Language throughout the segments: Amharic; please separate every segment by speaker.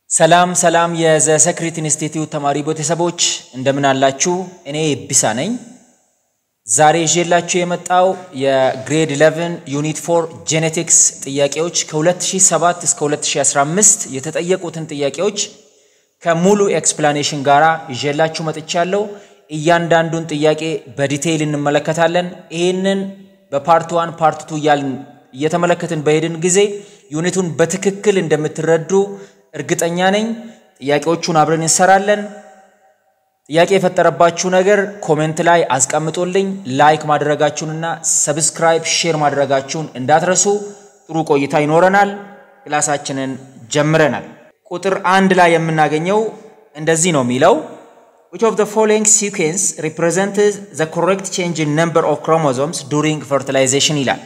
Speaker 1: ሰላም ሰላም የዘ ሰክሪት ኢንስቲትዩት ተማሪ ቤተሰቦች እንደምን አላችሁ? እኔ ቢሳ ነኝ። ዛሬ ይዤላችሁ የመጣው የግሬድ 11 ዩኒት 4 ጄኔቲክስ ጥያቄዎች ከ2007 እስከ 2015 የተጠየቁትን ጥያቄዎች ከሙሉ ኤክስፕላኔሽን ጋር ይዤላችሁ መጥቻለሁ። እያንዳንዱን ጥያቄ በዲቴይል እንመለከታለን። ይህንን በፓርት ዋን ፓርት ቱ እያልን እየተመለከትን በሄድን ጊዜ ዩኒቱን በትክክል እንደምትረዱ እርግጠኛ ነኝ። ጥያቄዎቹን አብረን እንሰራለን። ጥያቄ የፈጠረባችሁ ነገር ኮሜንት ላይ አስቀምጡልኝ። ላይክ ማድረጋችሁንና ሰብስክራይብ፣ ሼር ማድረጋችሁን እንዳትረሱ። ጥሩ ቆይታ ይኖረናል። ክላሳችንን ጀምረናል። ቁጥር አንድ ላይ የምናገኘው እንደዚህ ነው የሚለው which of the following sequence represents the correct change in number of chromosomes during fertilization ይላል።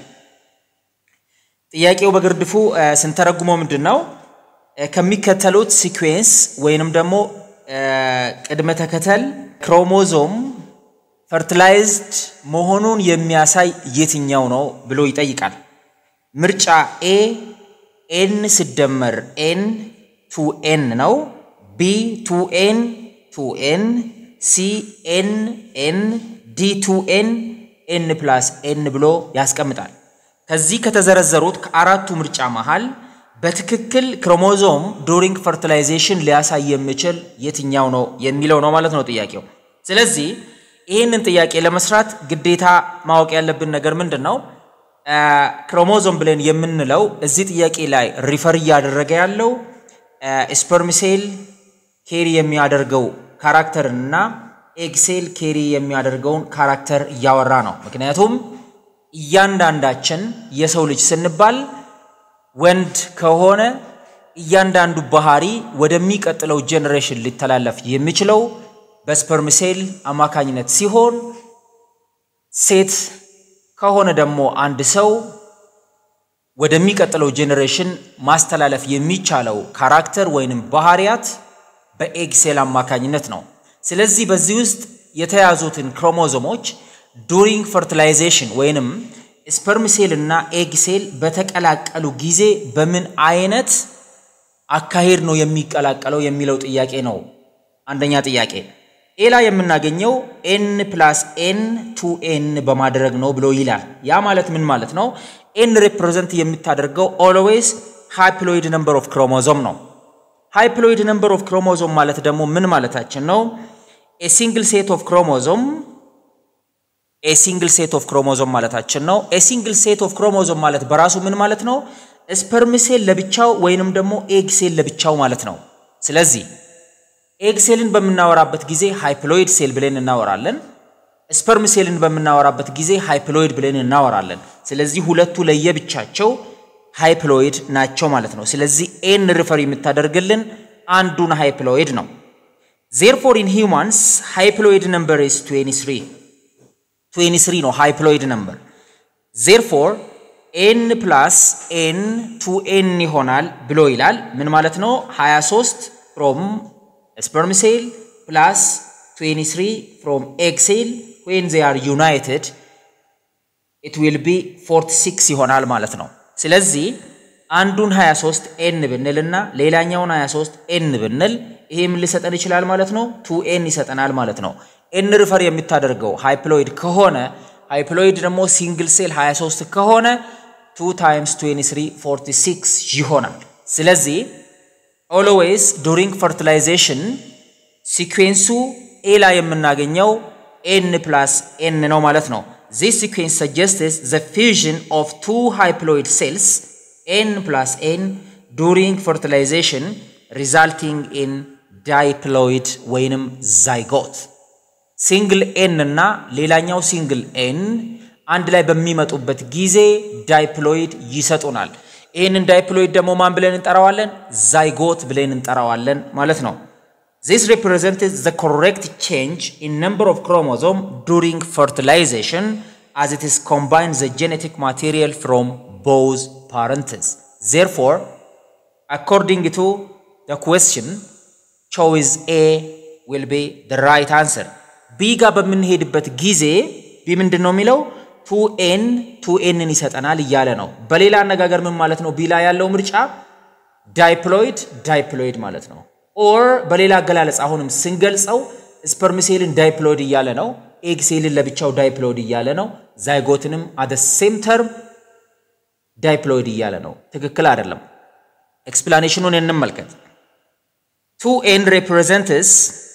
Speaker 1: ጥያቄው በግርድፉ ስንተረጉመው ምንድን ነው ከሚከተሉት ሲኩዌንስ ወይንም ደግሞ ቅድመ ተከተል ክሮሞዞም ፈርቲላይዝድ መሆኑን የሚያሳይ የትኛው ነው ብሎ ይጠይቃል። ምርጫ ኤ ኤን ሲደመር ኤን ቱ ኤን ነው። ቢ ቱ ኤን ቱ ኤን፣ ሲ ኤን ኤን፣ ዲ ቱ ኤን ኤን ፕላስ ኤን ብሎ ያስቀምጣል። ከዚህ ከተዘረዘሩት ከአራቱ ምርጫ መሃል በትክክል ክሮሞዞም ዱሪንግ ፈርቲላይዜሽን ሊያሳይ የሚችል የትኛው ነው የሚለው ነው ማለት ነው ጥያቄው። ስለዚህ ይህንን ጥያቄ ለመስራት ግዴታ ማወቅ ያለብን ነገር ምንድን ነው? ክሮሞዞም ብለን የምንለው እዚህ ጥያቄ ላይ ሪፈር እያደረገ ያለው ስፐርምሴል ኬሪ የሚያደርገው ካራክተርን እና ኤግሴል ኬሪ የሚያደርገውን ካራክተር እያወራ ነው። ምክንያቱም እያንዳንዳችን የሰው ልጅ ስንባል ወንድ ከሆነ እያንዳንዱ ባህሪ ወደሚቀጥለው ጄኔሬሽን ሊተላለፍ የሚችለው በስፐርም ሴል አማካኝነት ሲሆን ሴት ከሆነ ደግሞ አንድ ሰው ወደሚቀጥለው ጄኔሬሽን ማስተላለፍ የሚቻለው ካራክተር ወይንም ባህሪያት በኤግ ሴል አማካኝነት ነው። ስለዚህ በዚህ ውስጥ የተያዙትን ክሮሞዞሞች ዱሪንግ ፈርቲላይዜሽን ወይንም ስፐርም ሴል እና ኤግ ሴል በተቀላቀሉ ጊዜ በምን አይነት አካሄድ ነው የሚቀላቀለው የሚለው ጥያቄ ነው። አንደኛ ጥያቄ ኤ ላይ የምናገኘው ኤን ፕላስ ኤን ቱ ኤን በማድረግ ነው ብሎ ይላል። ያ ማለት ምን ማለት ነው? ኤን ሪፕሬዘንት የምታደርገው ኦልዌይስ ሃይፕሎይድ ነምበር ኦፍ ክሮሞዞም ነው። ሃይፕሎይድ ነምበር ኦፍ ክሮሞዞም ማለት ደግሞ ምን ማለታችን ነው? ኤ ሲንግል ሴት ኦፍ ክሮሞዞም ኤ ሲንግል ሴት ኦፍ ክሮሞዞም ማለታችን ነው። ኤ ሲንግል ሴት ኦፍ ክሮሞዞም ማለት በራሱ ምን ማለት ነው? ስፐርም ሴል ለብቻው ወይንም ደግሞ ኤግ ሴል ለብቻው ማለት ነው። ስለዚህ ኤግ ሴልን በምናወራበት ጊዜ ሃይፕሎይድ ሴል ብለን እናወራለን። ስፐርም ሴልን በምናወራበት ጊዜ ሃይፕሎይድ ብለን እናወራለን። ስለዚህ ሁለቱ ለየብቻቸው ሃይፕሎይድ ናቸው ማለት ነው። ስለዚህ ኤን ሪፈር የምታደርግልን አንዱን ሃይፕሎይድ ነው። ዜርፎር ኢን ሂውማንስ ሃይፕሎይድ ነምበር ኢስ 23 23 ነው ሃይፕሎይድ ነምበር። ዜርፎር ኤን ፕላስ ኤን ቱ ኤን ይሆናል ብሎ ይላል። ምን ማለት ነው? 23 ፍሮም ስፐርም ሴል ፕላስ 23 ፍሮም ኤግ ሴል ዌን ዜ አር ዩናይትድ ኢት ዊል ቢ 46 ይሆናል ማለት ነው። ስለዚህ አንዱን 23 ኤን ብንል እና ሌላኛውን 23 ኤን ብንል ይሄ ምን ሊሰጠን ይችላል ማለት ነው? ቱ ኤን ይሰጠናል ማለት ነው። ኤን ሪፈር የምታደርገው ሃይፕሎይድ ከሆነ ሃይፕሎይድ ደግሞ ሲንግል ሴል 23 ከሆነ 2 ታይምስ 23 46 ይሆናል። ስለዚህ ኦልዌይስ ዱሪንግ ፈርቲላይዜሽን ሲኩዌንሱ ኤ ላይ የምናገኘው ኤን ፕላስ ኤን ነው ማለት ነው። ዚስ ሲኩዌንስ ሰጀስትስ ዘ ፊዥን ኦፍ ቱ ሃይፕሎይድ ሴልስ ኤን ፕላስ ኤን ዱሪንግ ፈርቲላይዜሽን ሪዛልቲንግ ኢን ዳይፕሎይድ ወይንም ዛይጎት ሲንግል ኤን እና ሌላኛው ሲንግል ኤን አንድ ላይ በሚመጡበት ጊዜ ዳይፕሎይድ ይሰጡናል። ይህንን ዳይፕሎይድ ደግሞ ማን ብለን እንጠራዋለን? ዛይጎት ብለን እንጠራዋለን ማለት ነው። ዚስ ሪፕሬዘንትስ ዘ ኮሬክት ቼንጅ ኢን ነምበር ኦፍ ክሮሞዞም ዱሪንግ ፈርቲላይዜሽን አዝ ኢት ኢስ ኮምባይን ዘ ጄኔቲክ ማቴሪያል ፍሮም ቦዝ ፓረንትስ ዜርፎር አኮርዲንግ ቱ ዘ ኩዌስችን ቾይዝ ኤ ዊል ቢ ዘ ራይት አንሰር ቢ ጋር በምንሄድበት ጊዜ ቢ ምንድን ነው የሚለው ቱ ኤን ቱ ኤንን ይሰጠናል እያለ ነው። በሌላ አነጋገር ምን ማለት ነው? ቢ ላይ ያለው ምርጫ ዳይፕሎይድ ዳይፕሎይድ ማለት ነው። ኦር በሌላ አገላለጽ አሁንም ስንገልጸው ስፐርም ሴልን ዳይፕሎይድ እያለ ነው። ኤግ ሴልን ለብቻው ዳይፕሎይድ እያለ ነው። ዛይጎትንም አደ ሴም ተርም ዳይፕሎይድ እያለ ነው። ትክክል አይደለም። ኤክስፕላኔሽኑን እንመልከት። ቱ ኤን ሬፕሬዘንትስ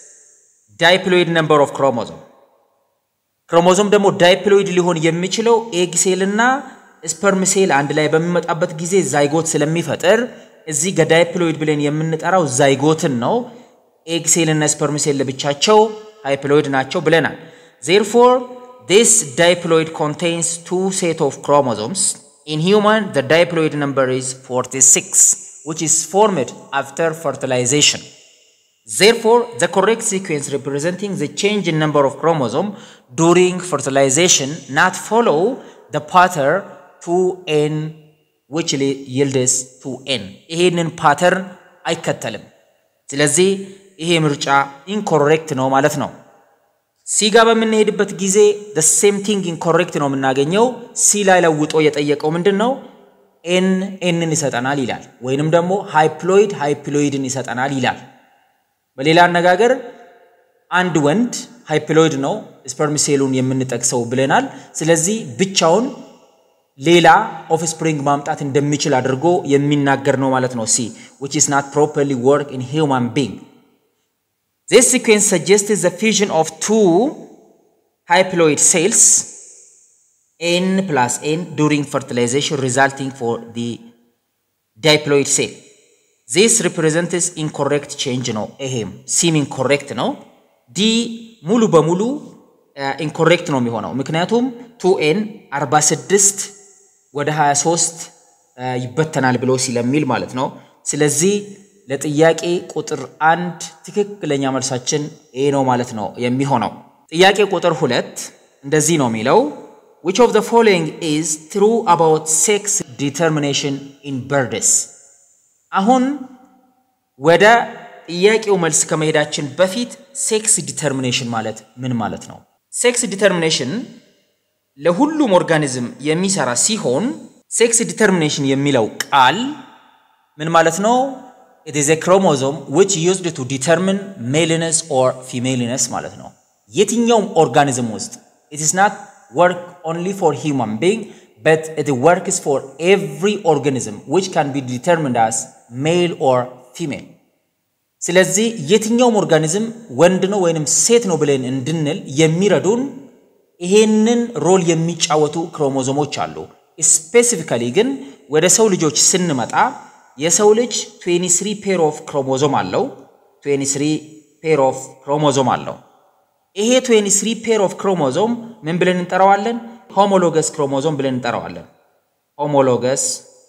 Speaker 1: ዳይፕሎይድ ነምበር ኦፍ ክሮሞዞም ክሮሞዞም ደግሞ ዳይፕሎይድ ሊሆን የሚችለው ኤግ ሴል እና ስፐርም ሴል አንድ ላይ በሚመጣበት ጊዜ ዛይጎት ስለሚፈጥር እዚህ ገዳይፕሎይድ ብለን የምንጠራው ዛይጎትን ነው። ኤግ ሴል እና ስፐርም ሴል ለብቻቸው ሃይፕሎይድ ናቸው ብለናል። ዜርፎር ዲስ ዳይፕሎይድ ኮንቴንስ ቱ ሴት ኦፍ ክሮሞዞምስ ኢን ሂውማን ዘ ዳይፕሎይድ ነምበር ኢዝ 46 which is formed after fertilization. Therefore, the correct sequence representing the change in number of chromosome during fertilization not follow the pattern 2n which yields 2n ይሄንን ፓተርን አይከተልም። ስለዚህ ይሄ ምርጫ ኢንኮሬክት ነው ማለት ነው። ሲ ጋር በምንሄድበት ጊዜ the same thing incorrect ነው የምናገኘው። ሲ ላይ ለውጦ የጠየቀው ምንድን ነው? ኤን ኤንን ይሰጠናል ይላል፣ ወይንም ደግሞ ሃይፕሎይድ ሃይፕሎይድን ይሰጠናል ይላል። በሌላ አነጋገር አንድ ወንድ ሃይፕሎይድ ነው ስፐርም ሴሉን የምንጠቅሰው ብለናል። ስለዚህ ብቻውን ሌላ ኦፍስፕሪንግ ማምጣት እንደሚችል አድርጎ የሚናገር ነው ማለት ነው። ሲ which is not properly work in human being. This sequence suggests the fusion of two haploid cells n plus n during fertilization resulting for the diploid cell. This represents incorrect change ነው። ይሄም ሲም ኢንኮሬክት ነው። ዲ ሙሉ በሙሉ ኢንኮሬክት ነው የሚሆነው ምክንያቱም ቱ ኤን 46 ወደ 23 ይበተናል ብሎ ሲለሚል ማለት ነው። ስለዚህ ለጥያቄ ቁጥር አንድ ትክክለኛ መልሳችን ኤ ነው ማለት ነው የሚሆነው። ጥያቄ ቁጥር ሁለት እንደዚህ ነው የሚለው which of the following is true about sex determination in birds አሁን ወደ ጥያቄው መልስ ከመሄዳችን በፊት ሴክስ ዲተርሚኔሽን ማለት ምን ማለት ነው? ሴክስ ዲተርሚኔሽን ለሁሉም ኦርጋኒዝም የሚሰራ ሲሆን ሴክስ ዲተርሚኔሽን የሚለው ቃል ምን ማለት ነው? it is a chromosome which used to determine maleness or femaleness ማለት ነው። የትኛውም ኦርጋኒዝም ውስጥ it is not work only for human being but it works for every organism which can be determined as male or female ስለዚህ የትኛውም ኦርጋኒዝም ወንድ ነው ወይንም ሴት ነው ብለን እንድንል የሚረዱን ይሄንን ሮል የሚጫወቱ ክሮሞዞሞች አሉ። ስፔሲፊካሊ ግን ወደ ሰው ልጆች ስንመጣ የሰው ልጅ 23 ፔር ኦፍ ክሮሞዞም አለው። 23 ፔር ኦፍ ክሮሞዞም አለው። ይሄ 23 ፔር ኦፍ ክሮሞዞም ምን ብለን እንጠራዋለን? ሆሞሎገስ ክሮሞዞም ብለን እንጠራዋለን። ሆሞሎገስ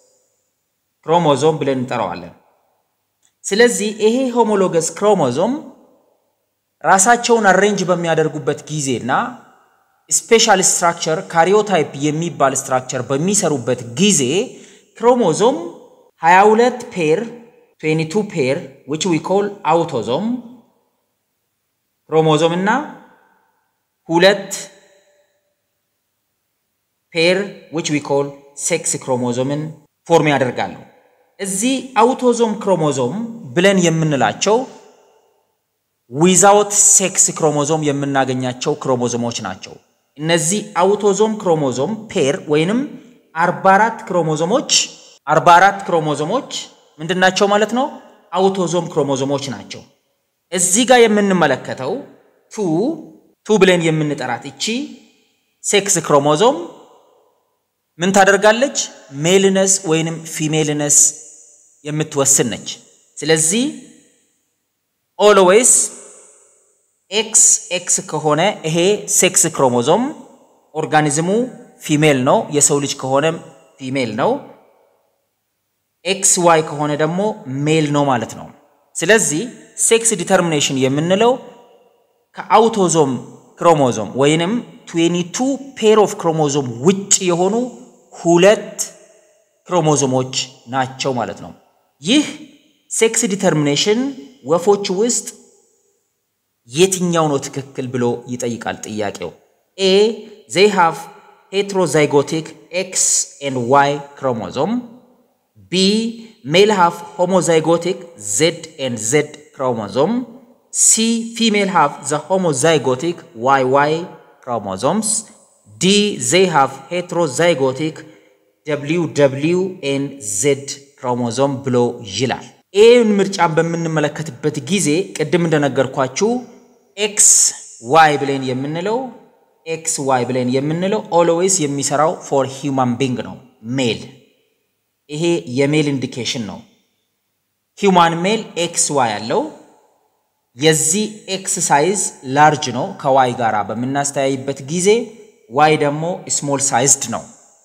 Speaker 1: ክሮሞዞም ብለን እንጠራዋለን። ስለዚህ ይሄ ሆሞሎገስ ክሮሞዞም ራሳቸውን አሬንጅ በሚያደርጉበት ጊዜና ስፔሻል ስትራክቸር ካሪዮታይፕ የሚባል ስትራክቸር በሚሰሩበት ጊዜ ክሮሞዞም 22 ፔር 22 ፔር which we call አውቶዞም ክሮሞዞም እና ሁለት ፔር which we call ሴክስ ክሮሞዞምን ፎርም ያደርጋሉ። እዚህ አውቶዞም ክሮሞዞም ብለን የምንላቸው ዊዛውት ሴክስ ክሮሞዞም የምናገኛቸው ክሮሞዞሞች ናቸው። እነዚህ አውቶዞም ክሮሞዞም ፔር ወይንም 44 ክሮሞዞሞች 44 ክሮሞዞሞች ምንድናቸው ማለት ነው? አውቶዞም ክሮሞዞሞች ናቸው። እዚህ ጋር የምንመለከተው ቱ ቱ ብለን የምንጠራት እቺ ሴክስ ክሮሞዞም ምን ታደርጋለች? ሜልነስ ወይንም ፊሜልነስ የምትወስን ነች። ስለዚህ ኦልዌይስ ኤክስ ኤክስ ከሆነ ይሄ ሴክስ ክሮሞዞም ኦርጋኒዝሙ ፊሜል ነው። የሰው ልጅ ከሆነም ፊሜል ነው። ኤክስ ዋይ ከሆነ ደግሞ ሜል ነው ማለት ነው። ስለዚህ ሴክስ ዲተርሚኔሽን የምንለው ከአውቶዞም ክሮሞዞም ወይንም 22 ፔር ኦፍ ክሮሞዞም ውጭ የሆኑ ሁለት ክሮሞዞሞች ናቸው ማለት ነው። ይህ ሴክስ ዲተርሚኔሽን ወፎች ውስጥ የትኛው ነው ትክክል ብሎ ይጠይቃል ጥያቄው። ኤ ዜይ ሃቭ ሄትሮዛይጎቲክ ኤክስ ኤንድ ዋይ ክሮሞዞም ቢ ሜል ሃቭ ሆሞዛይጎቲክ ዜድ ኤንድ ዜድ ክሮሞዞም ሲ ፊሜል ሃቭ ዘ ሆሞዛይጎቲክ ዋይ ዋይ ክሮሞዞምስ ዲ ዜይ ሃቭ ሄትሮዛይጎቲክ ደብሊው ደብሊው ኤንድ ዜድ ክሮሞዞም ብሎ ይላል። ይህን ምርጫን በምንመለከትበት ጊዜ ቅድም እንደነገርኳችሁ ኤክስ ዋይ ብለን የምንለው ኤክስ ዋይ ብለን የምንለው ኦልዌይስ የሚሰራው ፎር ሂውማን ቢንግ ነው ሜል። ይሄ የሜል ኢንዲኬሽን ነው። ሂውማን ሜል ኤክስ ዋይ አለው። የዚህ ኤክስ ሳይዝ ላርጅ ነው ከዋይ ጋር በምናስተያይበት ጊዜ፣ ዋይ ደግሞ ስሞል ሳይዝድ ነው።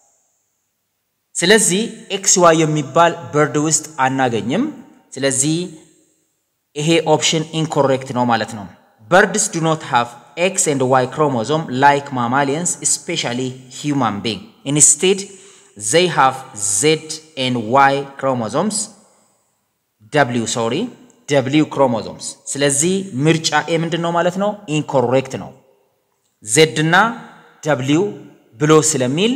Speaker 1: ስለዚህ ኤክስ ዋይ የሚባል በርድ ውስጥ አናገኝም። ስለዚህ ይሄ ኦፕሽን ኢንኮሬክት ነው ማለት ነው። በርድስ ዱ ኖት ሃቭ ኤክስ ኤንድ ዋይ ክሮሞዞም ላይክ ማማሊየንስ ስፔሻሊ ሂውማን ቢንግ ኢንስቴድ ዘይ ሃቭ ዜድ ኤንድ ዋይ ክሮሞዞምስ ደብሊው ሶሪ ደብሊው ክሮሞዞምስ። ስለዚህ ምርጫ ኤ ምንድን ነው ማለት ነው? ኢንኮሬክት ነው። ዜድ እና ደብሊው ብሎ ስለሚል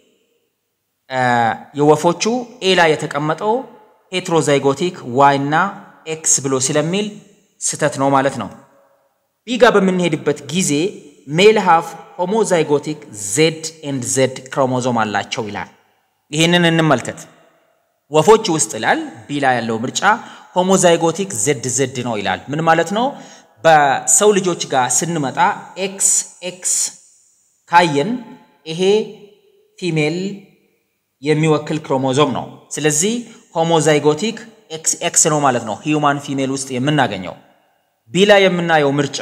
Speaker 1: የወፎቹ ኤ ላይ የተቀመጠው ሄትሮዛይጎቲክ ዋይ እና ኤክስ ብሎ ስለሚል ስተት ነው ማለት ነው። ቢጋ በምንሄድበት ጊዜ ሜል ሃቭ ሆሞዛይጎቲክ ዜድ ኤንድ ዜድ ክሮሞዞም አላቸው ይላል። ይህንን እንመልከት። ወፎች ውስጥ ይላል ቢላ ያለው ምርጫ ሆሞዛይጎቲክ ዜድ ዜድ ነው ይላል። ምን ማለት ነው? በሰው ልጆች ጋር ስንመጣ ኤክስ ኤክስ ካየን ይሄ ፊሜል የሚወክል ክሮሞዞም ነው። ስለዚህ ሆሞዛይጎቲክ ኤክስ ኤክስ ነው ማለት ነው ሂዩማን ፊሜል ውስጥ የምናገኘው። ቢላ የምናየው ምርጫ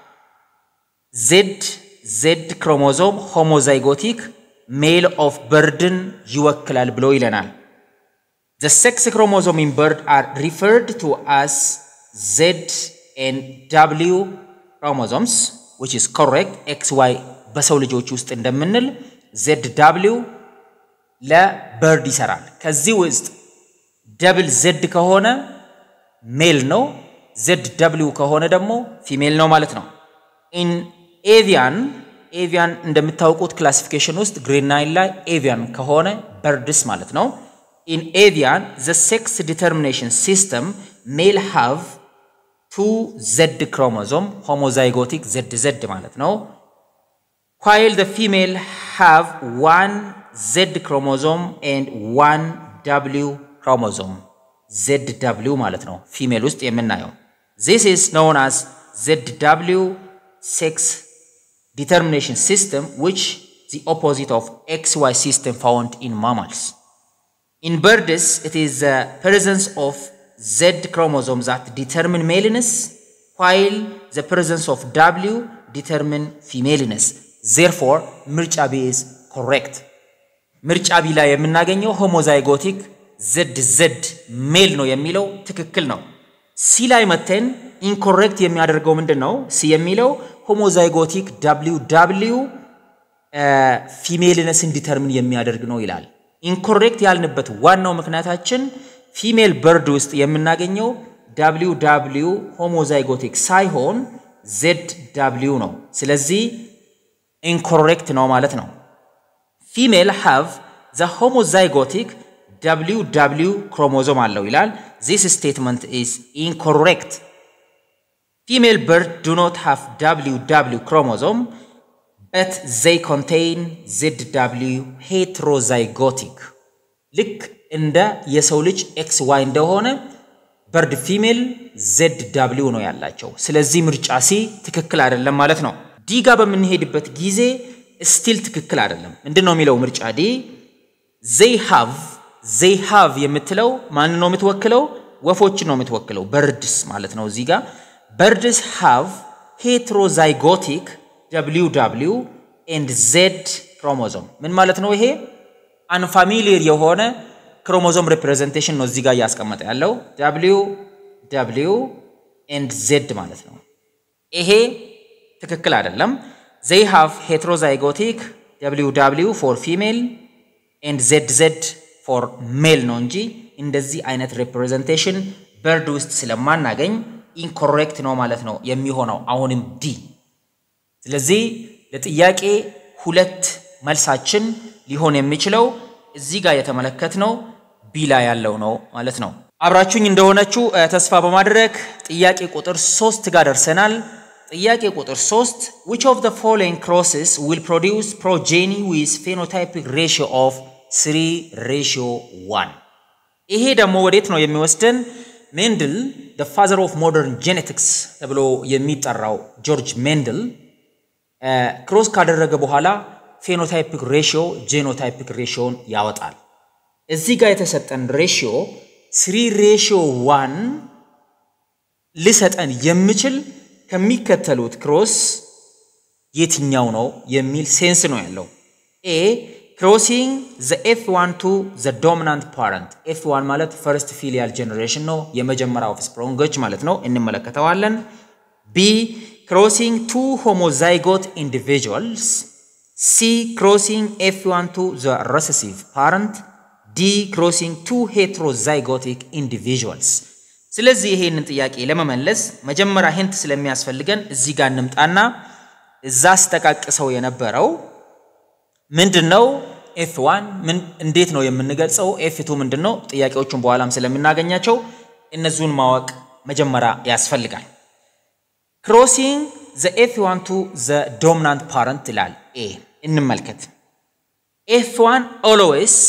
Speaker 1: ዜድ ዜድ ክሮሞዞም ሆሞዛይጎቲክ ሜል ኦፍ በርድን ይወክላል ብሎ ይለናል። ዘ ሴክስ ክሮሞዞም ኢን በርድ አር ሪፈርድ ቱ አስ ዜድ ኤንድ ዳብሊው ክሮሞዞምስ ዊች ኢዝ ኮሬክት። ኤክስ ዋይ በሰው ልጆች ውስጥ እንደምንል ዜድ ዳብሊው ለበርድ ይሰራል። ከዚህ ውስጥ ደብል ዜድ ከሆነ ሜል ነው፣ ዜድ ደብሊው ከሆነ ደግሞ ፊሜል ነው ማለት ነው። ኢን ኤቪያን ኤቪያን እንደምታውቁት ክላሲፊኬሽን ውስጥ ግሬድ ናይን ላይ ኤቪያን ከሆነ በርድስ ማለት ነው። ኢን ኤቪያን ዘ ሴክስ ዲተርሚኔሽን ሲስተም ሜል ሃቭ ቱ ዘድ ክሮሞዞም ሆሞዛይጎቲክ ዘድ ዘድ ማለት ነው። while the female have one Z chromosome and one W chromosome ZW ማለት ነው ፊሜል ውስጥ የምናየው this is known as ZW sex determination system which the opposite of XY system found in mammals in birds it is the presence of Z chromosome that determine maleness while the presence of W determine femaleness ዜርፎር ምርጫ ቢ ኢዝ ኮሬክት። ምርጫ ቢ ላይ የምናገኘው ሆሞዛይጎቲክ ዘድ ዘድ ሜል ነው የሚለው ትክክል ነው። ሲ ላይ መተን ኢንኮሬክት የሚያደርገው ምንድን ነው? ሲ የሚለው ሆሞዛይጎቲክ ዳብሊው ዳብሊው ፊሜልነስን ዲተርሚን የሚያደርግ ነው ይላል። ኢንኮሬክት ያልንበት ዋናው ምክንያታችን ፊሜል በርድ ውስጥ የምናገኘው ዳብሊው ዳብሊው ሆሞዛይጎቲክ ሳይሆን ዜድ ዳብሊው ነው። ስለዚህ ኢንኮሬክት ነው ማለት ነው። ፊሜል ሃቭ ዘ ሆሞዛይጎቲክ ደብሊው ደብሊው ክሮሞዞም አለው ይላል። ዚስ ስቴትመንት ኢዝ ኢንኮሬክት። ፊሜል በርድ ዱ ኖት ሃቭ ደብሊው ደብሊው ክሮሞዞም በት ዘይ ኮንቴይን ዜድ ደብሊው ሄትሮዛይጎቲክ። ልክ እንደ የሰው ልጅ ኤክስ ዋይ እንደሆነ በርድ ፊሜል ዜድ ደብሊው ነው ያላቸው። ስለዚህ ምርጫ ሲ ትክክል አይደለም ማለት ነው። ዲ ጋር በምንሄድበት ጊዜ ስቲል ትክክል አይደለም። ምንድን ነው የሚለው ምርጫ ዲ? ዘይ ሃቭ ዘይ ሃቭ የምትለው ማን ነው የምትወክለው? ወፎችን ነው የምትወክለው፣ በርድስ ማለት ነው። እዚህ ጋር በርድስ ሃቭ ሄትሮዛይጎቲክ ደብሊው ደብሊው ኤንድ ዜድ ክሮሞዞም ምን ማለት ነው? ይሄ አንፋሚሊየር የሆነ ክሮሞዞም ሪፕሬዘንቴሽን ነው እዚህ ጋር እያስቀመጠ ያለው ደብሊው ደብሊው ኤንድ ዜድ ማለት ነው። ይሄ ትክክል አይደለም። ዘይ ሃቭ ሄትሮዛይጎቲክ ደብሊው ደብሊው ፎር ፊሜል ኤንድ ዜድ ዜድ ፎር ሜል ነው እንጂ እንደዚህ አይነት ሪፕሬዘንቴሽን በርድ ውስጥ ስለማናገኝ ኢንኮሬክት ነው ማለት ነው የሚሆነው አሁንም ዲ። ስለዚህ ለጥያቄ ሁለት መልሳችን ሊሆን የሚችለው እዚህ ጋር የተመለከትነው ቢ ላይ ያለው ነው ማለት ነው። አብራችሁኝ እንደሆነችሁ ተስፋ በማድረግ ጥያቄ ቁጥር ሶስት ጋር ደርሰናል። ጥያቄ ቁጥር ሶስት which of the following crosses will produce progeny with phenotypic ratio of 3 ratio 1 ይሄ ደግሞ ወዴት ነው የሚወስደን? ሜንድል the father of modern genetics ተብሎ የሚጠራው ጆርጅ ሜንድል ክሮስ ካደረገ በኋላ ፌኖታይፒክ ሬሽዮ ጄኖታይፒክ ሬሽዮን ያወጣል። እዚህ ጋር የተሰጠን ሬሽዮ ስሪ ሬሽዮ ዋን ሊሰጠን የሚችል ከሚከተሉት ክሮስ የትኛው ነው የሚል ሴንስ ነው ያለው። ኤ ክሮሲንግ ዘ ኤፍ ዋን ቱ ዘ ዶሚናንት ፓረንት ኤፍ ዋን ማለት ፈርስት ፊሊያል ጀኔሬሽን ነው፣ የመጀመሪያ ኦፍስፕሮንጎች ማለት ነው። እንመለከተዋለን። ቢ ክሮሲንግ ቱ ሆሞዛይጎት ኢንዲቪጁዋልስ ሲ ክሮሲንግ ኤፍ ዋን ቱ ዘ ረሰሲቭ ፓረንት ዲ ክሮሲንግ ቱ ሄትሮዛይጎቲክ ኢንዲቪጁዋልስ። ስለዚህ ይሄንን ጥያቄ ለመመለስ መጀመሪያ ሂንት ስለሚያስፈልገን እዚህ ጋር እንምጣና እዛ አስጠቃቅሰው የነበረው ምንድን ነው? ኤፍ ዋን እንዴት ነው የምንገልጸው? ኤፍ ቱ ምንድን ነው? ጥያቄዎቹን በኋላም ስለምናገኛቸው እነዚሁን ማወቅ መጀመሪያ ያስፈልጋል። ክሮሲንግ ዘ ኤፍ ዋን ቱ ዘ ዶሚናንት ፓረንት ይላል። ኤ እንመልከት። ኤፍ ዋን ኦልዌይስ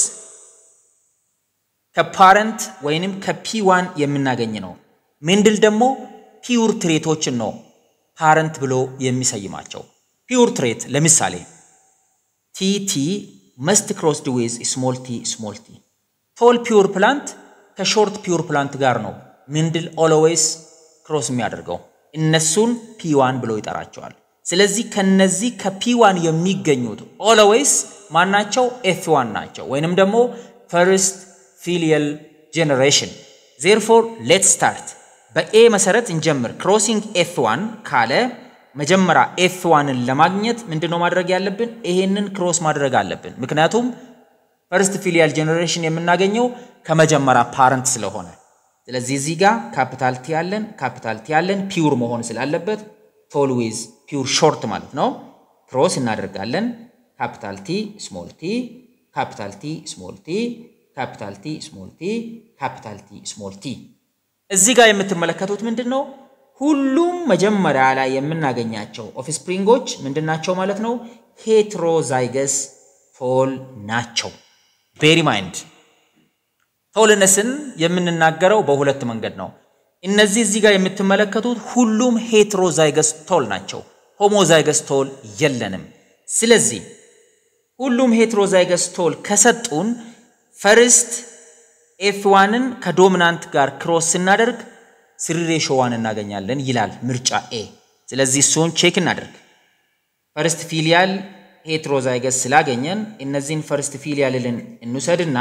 Speaker 1: ከፓረንት ወይንም ከፒ ዋን የምናገኝ ነው። ሜንድል ደግሞ ፒውር ትሬቶችን ነው ፓረንት ብሎ የሚሰይማቸው። ፒውር ትሬት ለምሳሌ ቲቲ መስት ክሮስድ ዊዝ ስሞል ቲ ስሞል ቲ። ቶል ፒውር ፕላንት ከሾርት ፒውር ፕላንት ጋር ነው ሜንድል ኦልዌይስ ክሮስ የሚያደርገው። እነሱን ፒ ዋን ብሎ ይጠራቸዋል። ስለዚህ ከነዚህ ከፒ ዋን የሚገኙት ኦልዌይስ ማናቸው? ኤፍ ዋን ናቸው ወይንም ደግሞ ፈርስት ፊሊየል ጄኔሬሽን ዜርፎር ሌት ስታርት በኤ መሰረት እንጀምር። ክሮሲንግ ኤፍ ዋን ካለ መጀመሪያ ኤፍ ዋንን ለማግኘት ምንድነው ማድረግ ያለብን? ይሄንን ክሮስ ማድረግ አለብን። ምክንያቱም ፈርስት ፊሊያል ጄኔሬሽን የምናገኘው ከመጀመሪያ ፓረንት ስለሆነ፣ ስለዚህ እዚህ ጋር ካፒታል ቲ ያለን ካፒታል ቲ ያለን ፒውር መሆን ስላለበት ቶል ዊዝ ፒውር ሾርት ማለት ነው። ክሮስ እናደርጋለን። ካፒታል ቲ ስሞል ቲ ካፒታል ቲ ስሞል ቲ ካፒታል ቲ ስሞል ቲ ካፒታል ቲ ስሞል ቲ። እዚህ ጋር የምትመለከቱት ምንድን ነው? ሁሉም መጀመሪያ ላይ የምናገኛቸው ኦፍስፕሪንጎች ምንድን ናቸው ማለት ነው? ሄትሮዛይገስ ቶል ናቸው። ቤሪ ማይንድ ቶልነስን የምንናገረው በሁለት መንገድ ነው። እነዚህ እዚህ ጋር የምትመለከቱት ሁሉም ሄትሮዛይገስ ቶል ናቸው። ሆሞዛይገስ ቶል የለንም። ስለዚህ ሁሉም ሄትሮዛይገስ ቶል ከሰጡን ፈርስት ኤፍ ዋንን ከዶሚናንት ጋር ክሮስ ስናደርግ ስሪ ሬሾ ዋን እናገኛለን ይላል ምርጫ ኤ። ስለዚህ እሱን ቼክ እናደርግ። ፈርስት ፊሊያል ሄትሮዛይገስ ስላገኘን እነዚህን ፈርስት ፊሊያልን እንውሰድና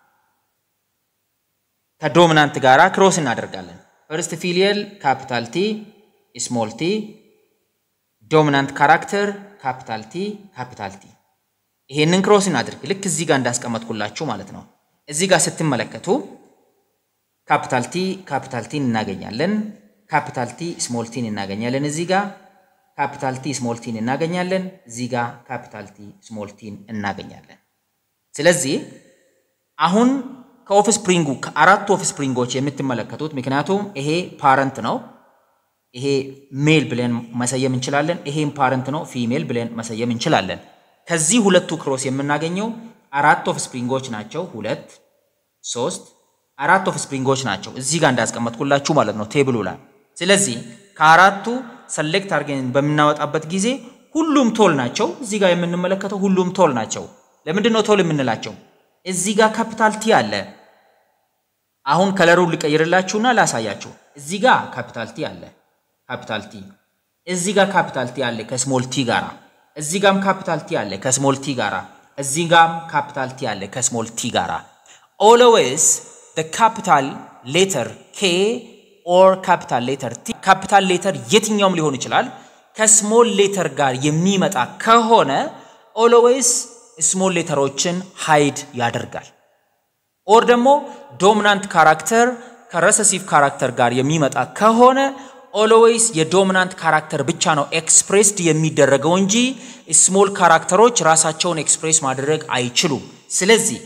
Speaker 1: ከዶሚናንት ጋር ክሮስ እናደርጋለን። ፈርስት ፊሊየል ካፒታል ቲ ስሞል ቲ፣ ዶሚናንት ካራክተር ካፒታል ቲ ካፒታል ቲ። ይሄንን ክሮስ እናድርግ ልክ እዚህ ጋር እንዳስቀመጥኩላችሁ ማለት ነው። እዚህ ጋር ስትመለከቱ ካፒታል ቲ ካፒታል ቲን እናገኛለን። ካፒታል ቲ ስሞል ቲን እናገኛለን። እዚህ ጋር ካፒታል ቲ ስሞል ቲን እናገኛለን። እዚህ ጋር ካፒታል ቲ ስሞል ቲን እናገኛለን። ስለዚህ አሁን ከኦፍ ስፕሪንጉ ከአራቱ ኦፍ ስፕሪንጎች የምትመለከቱት ምክንያቱም ይሄ ፓረንት ነው፣ ይሄ ሜል ብለን መሰየም እንችላለን። ይሄም ፓረንት ነው፣ ፊሜል ብለን መሰየም እንችላለን። ከዚህ ሁለቱ ክሮስ የምናገኘው አራት ኦፍ ስፕሪንጎች ናቸው። ሁለት፣ ሶስት፣ አራት ኦፍ ስፕሪንጎች ናቸው እዚህ ጋር እንዳስቀመጥኩላችሁ ማለት ነው ቴብሉ ላይ። ስለዚህ ከአራቱ ሰሌክት አድርገን በምናወጣበት ጊዜ ሁሉም ቶል ናቸው። እዚህ ጋር የምንመለከተው ሁሉም ቶል ናቸው። ለምንድን ነው ቶል የምንላቸው? እዚህ ጋር ካፒታል ቲ አለ። አሁን ከለሩን ልቀይርላችሁና ላሳያችሁ። እዚህ ጋር ካፒታል ቲ አለ፣ ካፒታል ቲ። እዚህ ጋር ካፒታል ቲ አለ ከስሞል ቲ ጋራ። እዚህ ጋርም ካፒታል ቲ አለ ከስሞል ቲ ጋራ። እዚህ ጋርም ካፒታል ቲ አለ ከስሞል ቲ ጋራ። ኦልዌይስ the capital letter K or capital letter T ካፒታል ሌተር የትኛውም ሊሆን ይችላል ከስሞል ሌተር ጋር የሚመጣ ከሆነ ኦልዌይስ ስሞል ሌተሮችን ሃይድ ያደርጋል። ኦር ደግሞ ዶሚናንት ካራክተር ከረሰሲቭ ካራክተር ጋር የሚመጣ ከሆነ ኦልዌይስ የዶሚናንት ካራክተር ብቻ ነው ኤክስፕሬስድ የሚደረገው እንጂ ስሞል ካራክተሮች ራሳቸውን ኤክስፕሬስ ማድረግ አይችሉም። ስለዚህ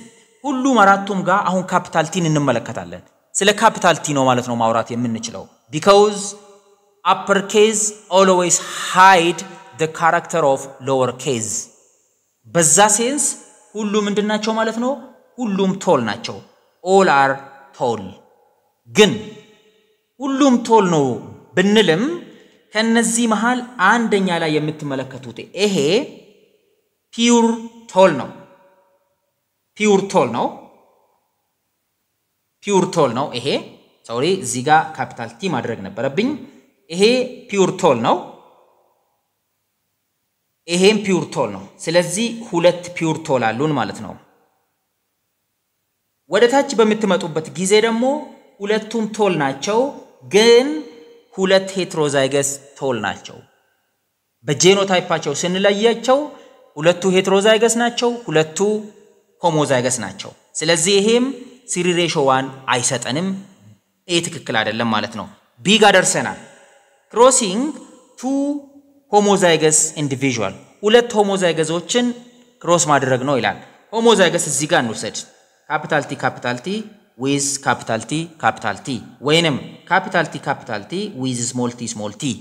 Speaker 1: ሁሉም አራቱም ጋር አሁን ካፒታል ቲን እንመለከታለን። ስለ ካፒታል ቲ ነው ማለት ነው ማውራት የምንችለው ቢካውዝ አፐር ኬዝ ኦልዌይስ ሃይድ ደ ካራክተር ኦፍ ሎወር ኬዝ። በዛ ሴንስ ሁሉ ምንድን ናቸው ማለት ነው? ሁሉም ቶል ናቸው። ኦል አር ቶል። ግን ሁሉም ቶል ነው ብንልም ከነዚህ መሃል አንደኛ ላይ የምትመለከቱት ይሄ ፒውር ቶል ነው። ፒውር ቶል ነው። ፒውር ቶል ነው። ይሄ ሶሪ፣ እዚህ ጋር ካፒታል ቲ ማድረግ ነበረብኝ። ይሄ ፒውር ቶል ነው። ይሄም ፒውር ቶል ነው። ስለዚህ ሁለት ፒውር ቶል አሉን ማለት ነው። ወደ ታች በምትመጡበት ጊዜ ደግሞ ሁለቱም ቶል ናቸው፣ ግን ሁለት ሄትሮዛይገስ ቶል ናቸው። በጄኖታይፓቸው ስንለያቸው ሁለቱ ሄትሮዛይገስ ናቸው፣ ሁለቱ ሆሞዛይገስ ናቸው። ስለዚህ ይሄም ሲሪ ሬሾ ዋን አይሰጠንም። ይህ ትክክል አይደለም ማለት ነው። ቢ ጋ ደርሰናል። ክሮሲንግ ቱ ሆሞዛይገስ ኢንዲቪዥዋል ሁለት ሆሞዛይገዞችን ክሮስ ማድረግ ነው ይላል። ሆሞዛይገስ እዚህ ጋር እንውሰድ። ካፒታል ቲ ካፒታል ቲ ዊዝ ካፒታል ቲ ካፒታል ቲ ወይንም ካፒታል ቲ ካፒታል ቲ ዊዝ ስሞል ቲ ስሞል ቲ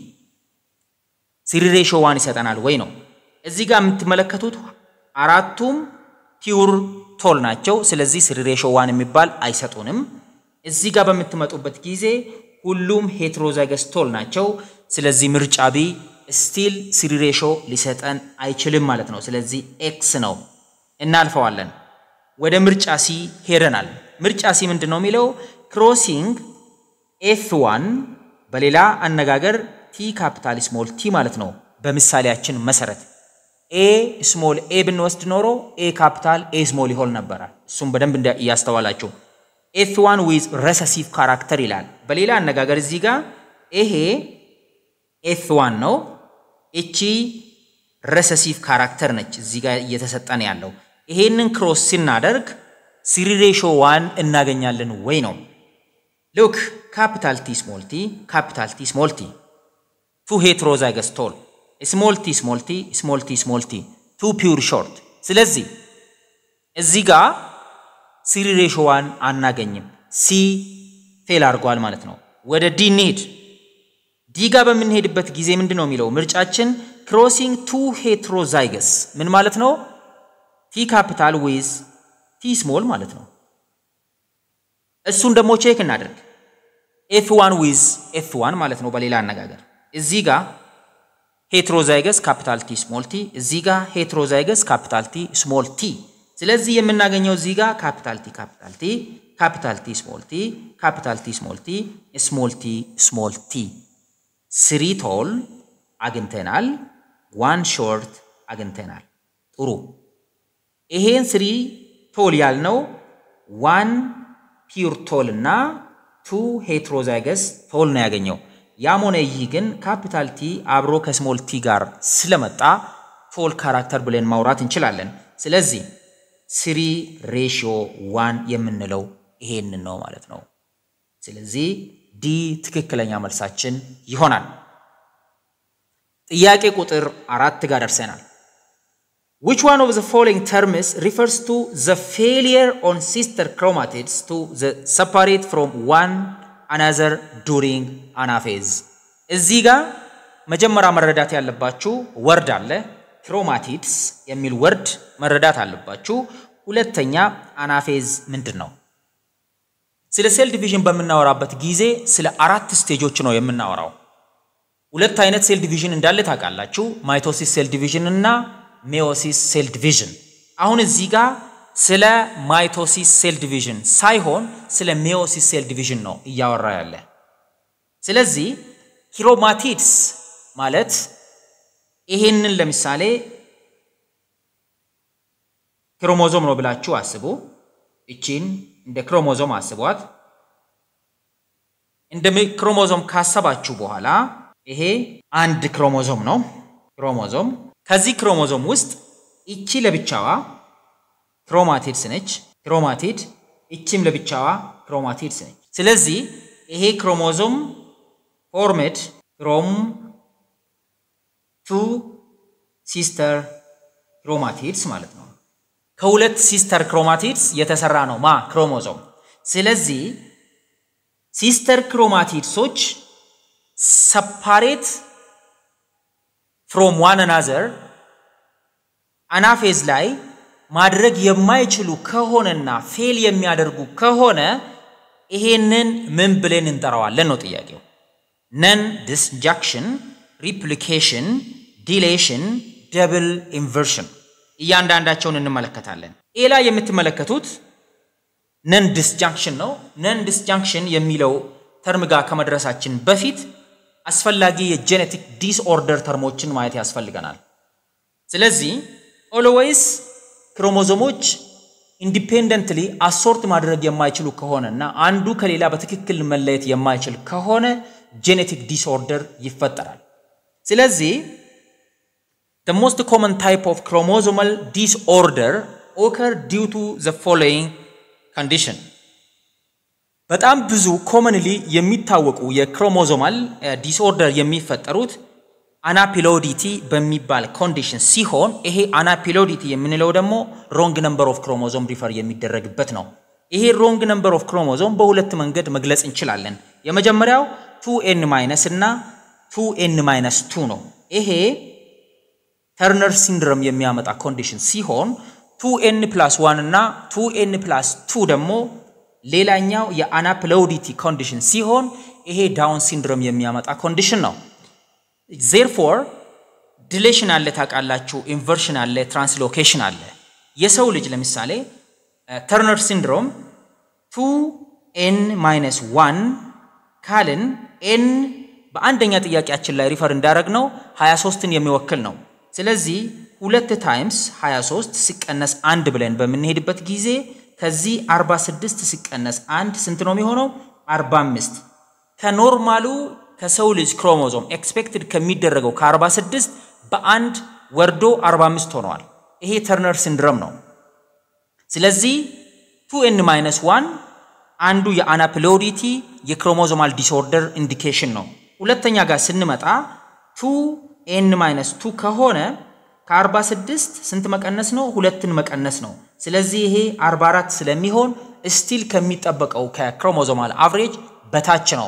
Speaker 1: ሲሪ ሬሾ ዋን ይሰጠናል ወይ ነው። እዚህ ጋር የምትመለከቱት አራቱም ፒውር ቶል ናቸው። ስለዚህ ሲሪ ሬሾ ዋን የሚባል አይሰጡንም። እዚህ ጋር በምትመጡበት ጊዜ ሁሉም ሄትሮዛይገስ ቶል ናቸው። ስለዚህ ምርጫ ቢ ስቲል ሲሪ ሬሾ ሊሰጠን አይችልም ማለት ነው። ስለዚህ ኤክስ ነው፣ እናልፈዋለን። ወደ ምርጫ ሲ ሄደናል። ምርጫ ሲ ምንድን ነው የሚለው ክሮሲንግ ኤፍ ዋን በሌላ አነጋገር ቲ ካፒታል ስሞል ቲ ማለት ነው። በምሳሌያችን መሰረት ኤ ስሞል ኤ ብንወስድ ኖሮ ኤ ካፒታል ኤ ስሞል ይሆን ነበራል። እሱም በደንብ እያስተዋላችሁ ኤፍ ዋን ዊዝ ረሰሲቭ ካራክተር ይላል። በሌላ አነጋገር እዚህ ጋር ይሄ ኤፍ ዋን ነው። እቺ ረሰሲቭ ካራክተር ነች እዚህ ጋር እየተሰጠን ያለው። ይሄንን ክሮስ ስናደርግ ሲሪ ሬሾ ዋን እናገኛለን ወይ ነው። ሉክ ካፒታል ቲ ስሞል ቲ ካፒታል ቲ ስሞል ቲ ቱ ሄትሮዛይገስ ቶል ስሞል ቲ ስሞል ቲ ስሞል ቲ ስሞል ቲ ቱ ፒውር ሾርት። ስለዚህ እዚህ ጋር ሲሪ ሬሾ ዋን አናገኝም። ሲ ፌል አድርጓል ማለት ነው። ወደ ዲ እንሂድ። ዲ ጋር በምንሄድበት ጊዜ ምንድን ነው የሚለው ምርጫችን ክሮሲንግ ቱ ሄትሮዛይገስ ምን ማለት ነው? ቲ ካፒታል ዊዝ ቲ ስሞል ማለት ነው። እሱን ደግሞ ቼክ እናደርግ። ኤፍ ዋን ዊዝ ኤፍ ዋን ማለት ነው። በሌላ አነጋገር እዚህ ጋር ሄትሮዛይገስ ካፒታል ቲ ስሞል ቲ፣ እዚህ ጋር ሄትሮዛይገስ ካፒታል ቲ ስሞል ቲ። ስለዚህ የምናገኘው እዚህ ጋር ካፒታል ቲ ካፒታል ቲ ካፒታል ቲ ስሞል ቲ ካፒታል ቲ ስሞል ቲ ስሞል ቲ ስሞል ቲ ስሪ ቶል አግኝተናል። ዋን ሾርት አግኝተናል። ጥሩ ይሄን ስሪ ቶል ያልነው ዋን ፒውር ቶል እና ቱ ሄትሮዛይገስ ቶል ነው ያገኘው። ያም ሆነ ይህ ግን ካፒታል ቲ አብሮ ከስሞል ቲ ጋር ስለመጣ ቶል ካራክተር ብለን ማውራት እንችላለን። ስለዚህ ስሪ ሬሽዮ ዋን የምንለው ይሄንን ነው ማለት ነው። ስለዚህ ዲ ትክክለኛ መልሳችን ይሆናል። ጥያቄ ቁጥር አራት ጋር ደርሰናል። Which one of the following terms refers to the failure on sister chromatids to the separate from one another during anaphase? እዚህ ጋር መጀመሪያ መረዳት ያለባችሁ ወርድ አለ ክሮማቲድስ የሚል ወርድ መረዳት አለባችሁ። ሁለተኛ አናፌዝ ምንድን ነው? ስለ ሴል ዲቪዥን በምናወራበት ጊዜ ስለ አራት ስቴጆች ነው የምናወራው። ሁለት አይነት ሴል ዲቪዥን እንዳለ ታውቃላችሁ፣ ማይቶሲስ ሴል ዲቪዥን እና ሜዮሲስ ሴል ዲቪዥን። አሁን እዚህ ጋር ስለ ማይቶሲስ ሴል ዲቪዥን ሳይሆን ስለ ሜዮሲስ ሴል ዲቪዥን ነው እያወራ ያለ። ስለዚህ ክሮማቲድስ ማለት ይሄንን ለምሳሌ ክሮሞዞም ነው ብላችሁ አስቡ። እቺን እንደ ክሮሞዞም አስቧት። እንደ ክሮሞዞም ካሰባችሁ በኋላ ይሄ አንድ ክሮሞዞም ነው። ክሮሞዞም ከዚህ ክሮሞዞም ውስጥ እቺ ለብቻዋ ክሮማቲድስ ነች። ክሮማቲድ እቺም ለብቻዋ ክሮማቲድስ ነች። ስለዚህ ይሄ ክሮሞዞም ፎርሜድ ፍሮም ቱ ሲስተር ክሮማቲድስ ማለት ነው። ከሁለት ሲስተር ክሮማቲድስ የተሰራ ነው ማ ክሮሞዞም። ስለዚህ ሲስተር ክሮማቲድሶች ሰፓሬት ፍሮም ዋን አናዘር አናፌዝ ላይ ማድረግ የማይችሉ ከሆነና ፌል የሚያደርጉ ከሆነ ይሄንን ምን ብለን እንጠራዋለን ነው ጥያቄው። ነን ዲስጃክሽን፣ ሪፕሊኬሽን፣ ዲሌሽን፣ ደብል ኢንቨርሽን እያንዳንዳቸውን እንመለከታለን። ኤ ላይ የምትመለከቱት ነን ዲስጃንክሽን ነው። ነን ዲስጃንክሽን የሚለው ተርም ጋር ከመድረሳችን በፊት አስፈላጊ የጄኔቲክ ዲስኦርደር ተርሞችን ማየት ያስፈልገናል። ስለዚህ ኦልዌይስ ክሮሞዞሞች ኢንዲፔንደንትሊ አሶርት ማድረግ የማይችሉ ከሆነ እና አንዱ ከሌላ በትክክል መለየት የማይችል ከሆነ ጄኔቲክ ዲስኦርደር ይፈጠራል። ስለዚህ the most common type of chromosomal disorder occur due to the following condition በጣም ብዙ ኮመንሊ የሚታወቁ የክሮሞዞማል ዲስኦርደር የሚፈጠሩት አናፒሎዲቲ በሚባል ኮንዲሽን ሲሆን ይሄ አናፒሎዲቲ የምንለው ደግሞ ሮንግ ነምበር ኦፍ ክሮሞዞም ሪፈር የሚደረግበት ነው። ይሄ ሮንግ ነምበር ኦፍ ክሮሞዞም በሁለት መንገድ መግለጽ እንችላለን። የመጀመሪያው ቱ ኤን ማይነስ እና ቱ ኤን ማይነስ ቱ ነው። ይሄ ተርነር ሲንድረም የሚያመጣ ኮንዲሽን ሲሆን ቱ ኤን ፕላስ ዋን እና ቱ ኤን ፕላስ ቱ ደግሞ ሌላኛው የአናፕሎዲቲ ኮንዲሽን ሲሆን ይሄ ዳውን ሲንድሮም የሚያመጣ ኮንዲሽን ነው። ዜርፎር ዲሌሽን አለ ታውቃላችሁ፣ ኢንቨርሽን አለ፣ ትራንስሎኬሽን አለ። የሰው ልጅ ለምሳሌ ተርነር ሲንድሮም ቱ ኤን ማይነስ ዋን ካልን ኤን በአንደኛ ጥያቄያችን ላይ ሪፈር እንዳደረግ ነው 23ን የሚወክል ነው። ስለዚህ ሁለት ታይምስ 23 ሲቀነስ አንድ ብለን በምንሄድበት ጊዜ ከዚህ 46 ሲቀነስ አንድ ስንት ነው የሚሆነው? 45 ከኖርማሉ ከሰው ልጅ ክሮሞዞም ኤክስፔክትድ ከሚደረገው ከ46 በአንድ ወርዶ 45 ሆነዋል። ይሄ ተርነር ሲንድረም ነው። ስለዚህ ቱ ኤን ማይነስ ዋን አንዱ የአናፕሎዲቲ የክሮሞዞማል ዲስኦርደር ኢንዲኬሽን ነው። ሁለተኛ ጋር ስንመጣ ቱ ኤን ማይነስ ቱ ከሆነ ከ46 ስንት መቀነስ ነው? ሁለትን መቀነስ ነው። ስለዚህ ይሄ 44 ስለሚሆን ስቲል ከሚጠበቀው ከክሮሞዞማል አቭሬጅ በታች ነው።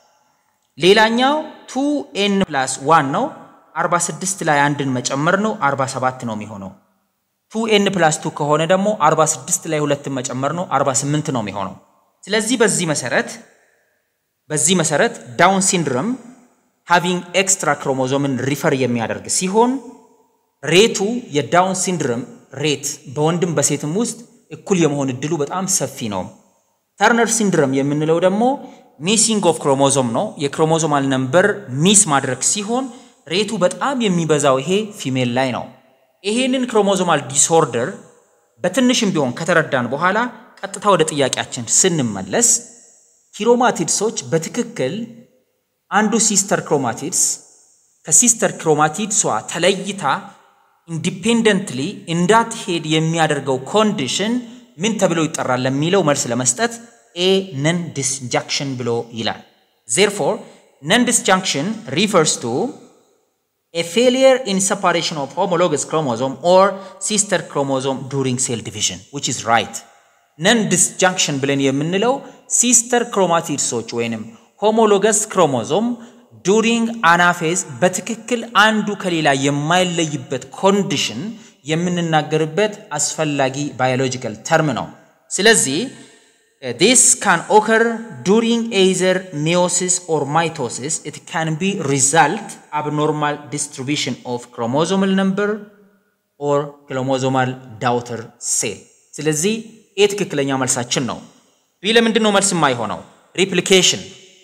Speaker 1: ሌላኛው ቱ ኤን ፕላስ ዋን ነው። 46 ላይ አንድን መጨመር ነው 47 ነው የሚሆነው። ቱ ኤን ፕላስ ቱ ከሆነ ደግሞ 46 ላይ ሁለትን መጨመር ነው 48 ነው የሚሆነው። ስለዚህ በዚህ መሰረት በዚህ መሰረት ዳውን ሲንድረም ሃቪንግ ኤክስትራ ክሮሞዞምን ሪፈር የሚያደርግ ሲሆን ሬቱ የዳውን ሲንድረም ሬት በወንድም በሴትም ውስጥ እኩል የመሆን እድሉ በጣም ሰፊ ነው። ተርነር ሲንድረም የምንለው ደግሞ ሚሲንግ ኦፍ ክሮሞዞም ነው። የክሮሞዞማል ነምበር ሚስ ማድረግ ሲሆን ሬቱ በጣም የሚበዛው ይሄ ፊሜል ላይ ነው። ይሄንን ክሮሞዞማል ዲስኦርደር በትንሽም ቢሆን ከተረዳን በኋላ ቀጥታ ወደ ጥያቄያችን ስንመለስ ኪሮማቲድሶች በትክክል አንዱ ሲስተር ክሮማቲድስ ከሲስተር ክሮማቲድሷ ተለይታ ኢንዲፔንደንትሊ እንዳትሄድ የሚያደርገው ኮንዲሽን ምን ተብሎ ይጠራል ለሚለው መልስ ለመስጠት ኤ ነን ዲስጃንክሽን ብሎ ይላል። ዜርፎር ነን ዲስጃንክሽን ሪፈርስ ቱ ኤ ፌሊየር ኢን ሰፓሬሽን ኦፍ ሆሞሎገስ ክሮሞዞም ኦር ሲስተር ክሮሞዞም ዱሪንግ ሴል ዲቪዥን ዊች ኢዝ ራይት። ነን ዲስጃንክሽን ብለን የምንለው ሲስተር ክሮማቲድሶች ወይንም ሆሞሎገስ ክሮሞዞም ዱሪንግ አናፌዝ በትክክል አንዱ ከሌላ የማይለይበት ኮንዲሽን የምንናገርበት አስፈላጊ ባዮሎጂካል ተርም ነው። ስለዚህ ዲስ ካን ኦከር ዱሪንግ ኤይዘር ሜዮሲስ ኦር ማይቶሲስ ኢት ካን ቢ ሪዛልት አብኖርማል ዲስትሪቢሽን ኦፍ ክሮሞዞማል ነምበር ኦር ክሮሞዞማል ዳውተር ሴል። ስለዚህ ይህ ትክክለኛ መልሳችን ነው። ቢ ለምንድን ነው መልስ የማይሆነው? ሪፕሊኬሽን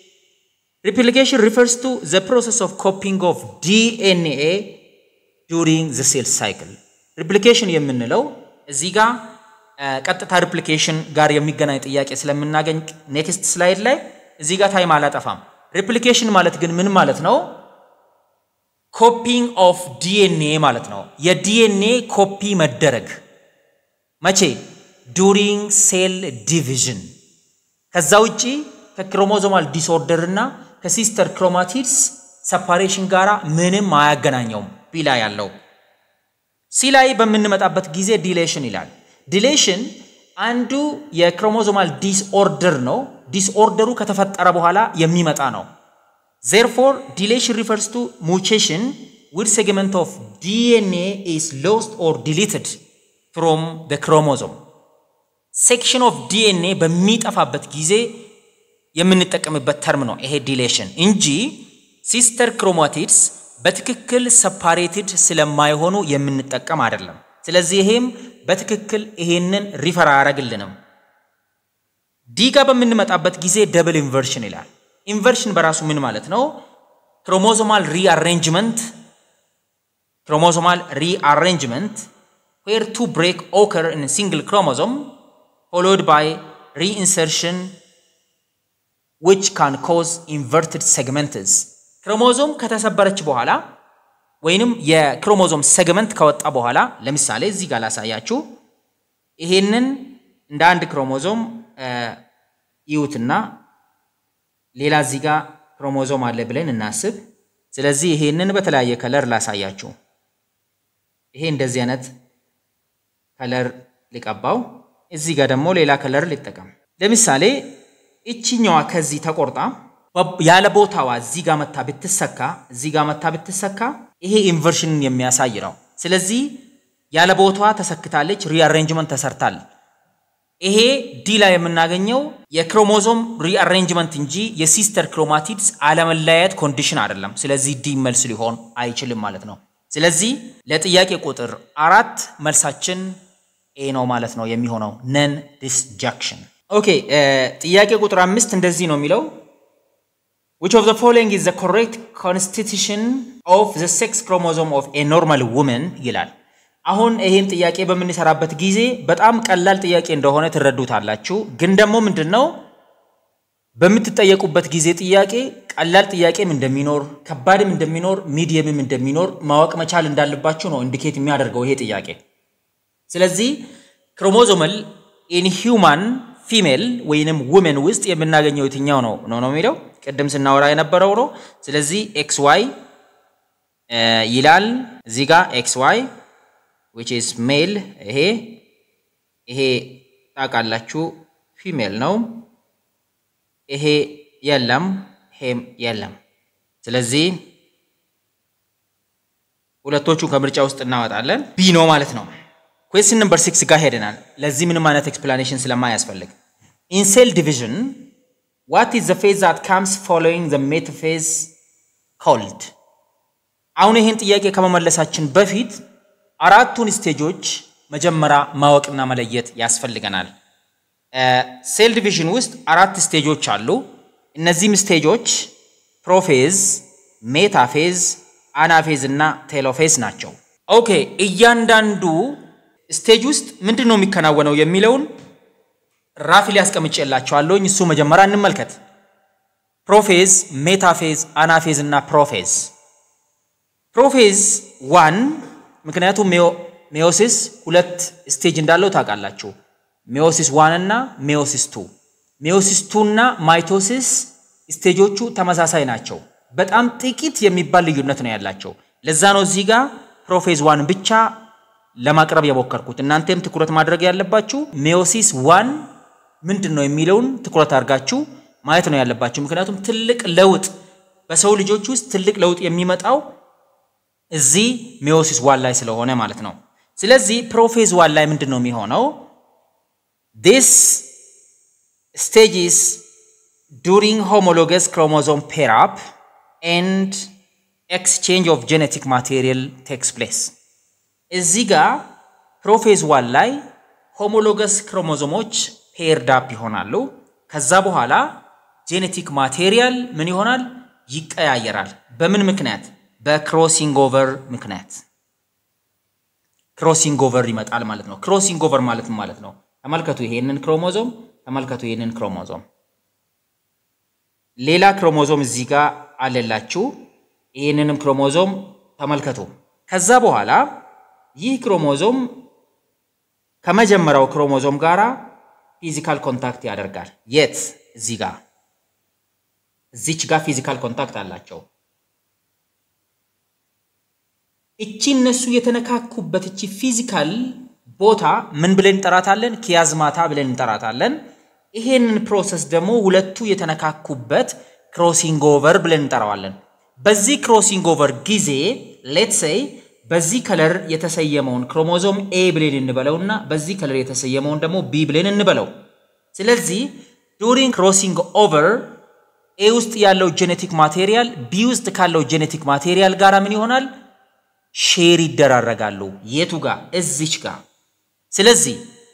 Speaker 1: ሪፕሊኬሽን ሪፈርስ ቱ ዘ ፕሮሰስ ኦፍ ኮፒንግ ኦፍ ዲኤንኤ ዱሪንግ ዘ ሴል ሳይክል። ሪፕሊኬሽን የምንለው እዚህ ጋር ቀጥታ ሪፕሊኬሽን ጋር የሚገናኝ ጥያቄ ስለምናገኝ ኔክስት ስላይድ ላይ እዚህ ጋር ታይም አላጠፋም። ሪፕሊኬሽን ማለት ግን ምን ማለት ነው? ኮፒንግ ኦፍ ዲኤንኤ ማለት ነው። የዲኤንኤ ኮፒ መደረግ መቼ? ዱሪንግ ሴል ዲቪዥን። ከዛ ውጪ ከክሮሞዞማል ዲስኦርደር እና ከሲስተር ክሮማቲድስ ሰፓሬሽን ጋራ ምንም አያገናኘውም። ቢ ላይ ያለው ሲ ላይ በምንመጣበት ጊዜ ዲሌሽን ይላል። ዲሌሽን አንዱ የክሮሞዞማል ዲስኦርደር ነው። ዲስኦርደሩ ከተፈጠረ በኋላ የሚመጣ ነው። ዜርፎር ዲሌሽን ሪፈርስ ቱ ሙቴሽን ዊድ ሴግመንት ኦፍ ዲኤንኤ ኢስ ሎስት ኦር ዲሊትድ ፍሮም ደ ክሮሞዞም ሴክሽን ኦፍ ዲኤንኤ በሚጠፋበት ጊዜ የምንጠቀምበት ተርም ነው ይሄ ዲሌሽን እንጂ ሲስተር ክሮማቲድስ በትክክል ሰፓሬትድ ስለማይሆኑ የምንጠቀም አይደለም። ስለዚህ ይሄም በትክክል ይሄንን ሪፈር አያደርግልንም። ዲ ጋር በምንመጣበት ጊዜ ደብል ኢንቨርሽን ይላል። ኢንቨርሽን በራሱ ምን ማለት ነው? ክሮሞዞማል ሪአሬንጅመንት ክሮሞዞማል ሪአሬንጅመንት ዌር ቱ ብሬክ ኦከር ኢን ሲንግል ክሮሞዞም ፎሎድ ባይ ሪኢንሰርሽን ዊች ካን ኮዝ ኢንቨርትድ ሴግመንትስ ክሮሞዞም ከተሰበረች በኋላ ወይንም የክሮሞዞም ሴግመንት ከወጣ በኋላ ለምሳሌ እዚህ ጋር ላሳያችሁ። ይሄንን እንደ አንድ ክሮሞዞም ይዩትና ሌላ እዚህ ጋር ክሮሞዞም አለ ብለን እናስብ። ስለዚህ ይሄንን በተለያየ ከለር ላሳያችሁ። ይሄ እንደዚህ አይነት ከለር ሊቀባው፣ እዚህ ጋር ደግሞ ሌላ ከለር ሊጠቀም። ለምሳሌ እችኛዋ ከዚህ ተቆርጣ ያለ ቦታዋ እዚህ ጋር መታ ብትሰካ እዚህ ጋር መታ ብትሰካ ይሄ ኢንቨርሽንን የሚያሳይ ነው። ስለዚህ ያለ ቦታዋ ተሰክታለች፣ ሪአሬንጅመንት ተሰርታል። ይሄ ዲ ላይ የምናገኘው የክሮሞዞም ሪአሬንጅመንት እንጂ የሲስተር ክሮማቲድስ አለመለያየት ኮንዲሽን አይደለም። ስለዚህ ዲ መልስ ሊሆን አይችልም ማለት ነው። ስለዚህ ለጥያቄ ቁጥር አራት መልሳችን ኤ ነው ማለት ነው የሚሆነው ነን ዲስጃክሽን። ኦኬ ጥያቄ ቁጥር አምስት እንደዚህ ነው የሚለው which of the following is the correct constitution of the sex chromosome of a normal woman ይላል። አሁን ይህን ጥያቄ በምንሰራበት ጊዜ በጣም ቀላል ጥያቄ እንደሆነ ትረዱታላችሁ። ግን ደግሞ ምንድን ነው በምትጠየቁበት ጊዜ ጥያቄ ቀላል ጥያቄም እንደሚኖር ከባድም እንደሚኖር ሚዲየምም እንደሚኖር ማወቅ መቻል እንዳለባችሁ ነው ኢንዲኬት የሚያደርገው ይሄ ጥያቄ። ስለዚህ ክሮሞዞመል ኢን ሂውማን ፊሜል ወይንም ውሜን ውስጥ የምናገኘው የትኛው ነው ነው ነው የሚለው ቅድም ስናወራ የነበረው ነው። ስለዚህ ኤክስ ዋይ ይላል እዚህ ጋር ኤክስ ዋይ ዊች ኢዝ ሜል ይሄ ይሄ ታውቃላችሁ ፊሜል ነው። ይሄ የለም ይሄም የለም። ስለዚህ ሁለቶቹ ከምርጫ ውስጥ እናወጣለን። ቢ ነው ማለት ነው። ኩዌስችን ነምበር ሲክስ ጋር ሄደናል። ለዚህ ምንም አይነት ኤክስፕላኔሽን ስለማያስፈልግ ኢን ሴል ዲቪዥን ዋት ኢዝ ዘ ፌዝ ዛት ካምስ ፎሎዊንግ ዘ ሜታፌዝ ኮልድ። አሁን ይህን ጥያቄ ከመመለሳችን በፊት አራቱን ስቴጆች መጀመሪያ ማወቅና መለየት ያስፈልገናል። ሴል ዲቪዥን ውስጥ አራት ስቴጆች አሉ። እነዚህም ስቴጆች ፕሮፌዝ፣ ሜታፌዝ፣ አናፌዝ እና ቴሎፌዝ ናቸው። ኦኬ እያንዳንዱ ስቴጅ ውስጥ ምንድን ነው የሚከናወነው የሚለውን ራፊ ሊያስቀምጬላቸዋለሁኝ። እሱ መጀመሪያ እንመልከት። ፕሮፌዝ፣ ሜታፌዝ፣ አናፌዝ እና ፕሮፌዝ። ፕሮፌዝ ዋን ምክንያቱም ሜዮሲስ ሁለት ስቴጅ እንዳለው ታውቃላችሁ። ሜዮሲስ ዋን እና ሜዮሲስ ቱ። ሜዮሲስ ቱ እና ማይቶሲስ ስቴጆቹ ተመሳሳይ ናቸው። በጣም ጥቂት የሚባል ልዩነት ነው ያላቸው። ለዛ ነው እዚህ ጋር ፕሮፌዝ ዋን ብቻ ለማቅረብ የሞከርኩት። እናንተም ትኩረት ማድረግ ያለባችሁ ሜዮሲስ ዋን ምንድን ነው የሚለውን ትኩረት አድርጋችሁ ማየት ነው ያለባችሁ። ምክንያቱም ትልቅ ለውጥ በሰው ልጆች ውስጥ ትልቅ ለውጥ የሚመጣው እዚህ ሜዮሲስ ዋን ላይ ስለሆነ ማለት ነው። ስለዚህ ፕሮፌዝ ዋን ላይ ምንድን ነው የሚሆነው? ዲስ ስቴጅስ ዱሪንግ ሆሞሎገስ ክሮሞዞም ፔር አፕ ኤንድ ኤክስቼንጅ ኦፍ ጄኔቲክ ማቴሪያል ቴክስ ፕሌስ። እዚህ ጋር ፕሮፌዝ ዋን ላይ ሆሞሎገስ ክሮሞዞሞች ፔርድ አፕ ይሆናሉ። ከዛ በኋላ ጄኔቲክ ማቴሪያል ምን ይሆናል? ይቀያየራል። በምን ምክንያት? በክሮሲንግ ኦቨር ምክንያት ክሮሲንግ ኦቨር ይመጣል ማለት ነው። ክሮሲንግ ኦቨር ማለት ማለት ነው። ተመልከቱ ይሄንን ክሮሞዞም፣ ተመልከቱ ይሄንን ክሮሞዞም። ሌላ ክሮሞዞም እዚህ ጋር አለላችሁ። ይሄንንም ክሮሞዞም ተመልከቱ። ከዛ በኋላ ይህ ክሮሞዞም ከመጀመሪያው ክሮሞዞም ጋራ ፊዚካል ኮንታክት ያደርጋል። የት? እዚህ ጋር እዚች ጋር ፊዚካል ኮንታክት አላቸው። እቺ እነሱ የተነካኩበት እቺ ፊዚካል ቦታ ምን ብለን እንጠራታለን? ኪያዝማታ ብለን እንጠራታለን። ይሄንን ፕሮሰስ ደግሞ ሁለቱ የተነካኩበት ክሮሲንግ ኦቨር ብለን እንጠራዋለን። በዚህ ክሮሲንግ ኦቨር ጊዜ ሌት ሴይ በዚህ ከለር የተሰየመውን ክሮሞዞም ኤ ብለን እንበለውና በዚህ ከለር የተሰየመውን ደግሞ ቢ ብለን እንበለው። ስለዚህ ዱሪንግ ክሮሲንግ ኦቨር ኤ ውስጥ ያለው ጄኔቲክ ማቴሪያል ቢ ውስጥ ካለው ጄኔቲክ ማቴሪያል ጋር ምን ይሆናል? ሼር ይደራረጋሉ። የቱ ጋር? እዚች ጋር። ስለዚህ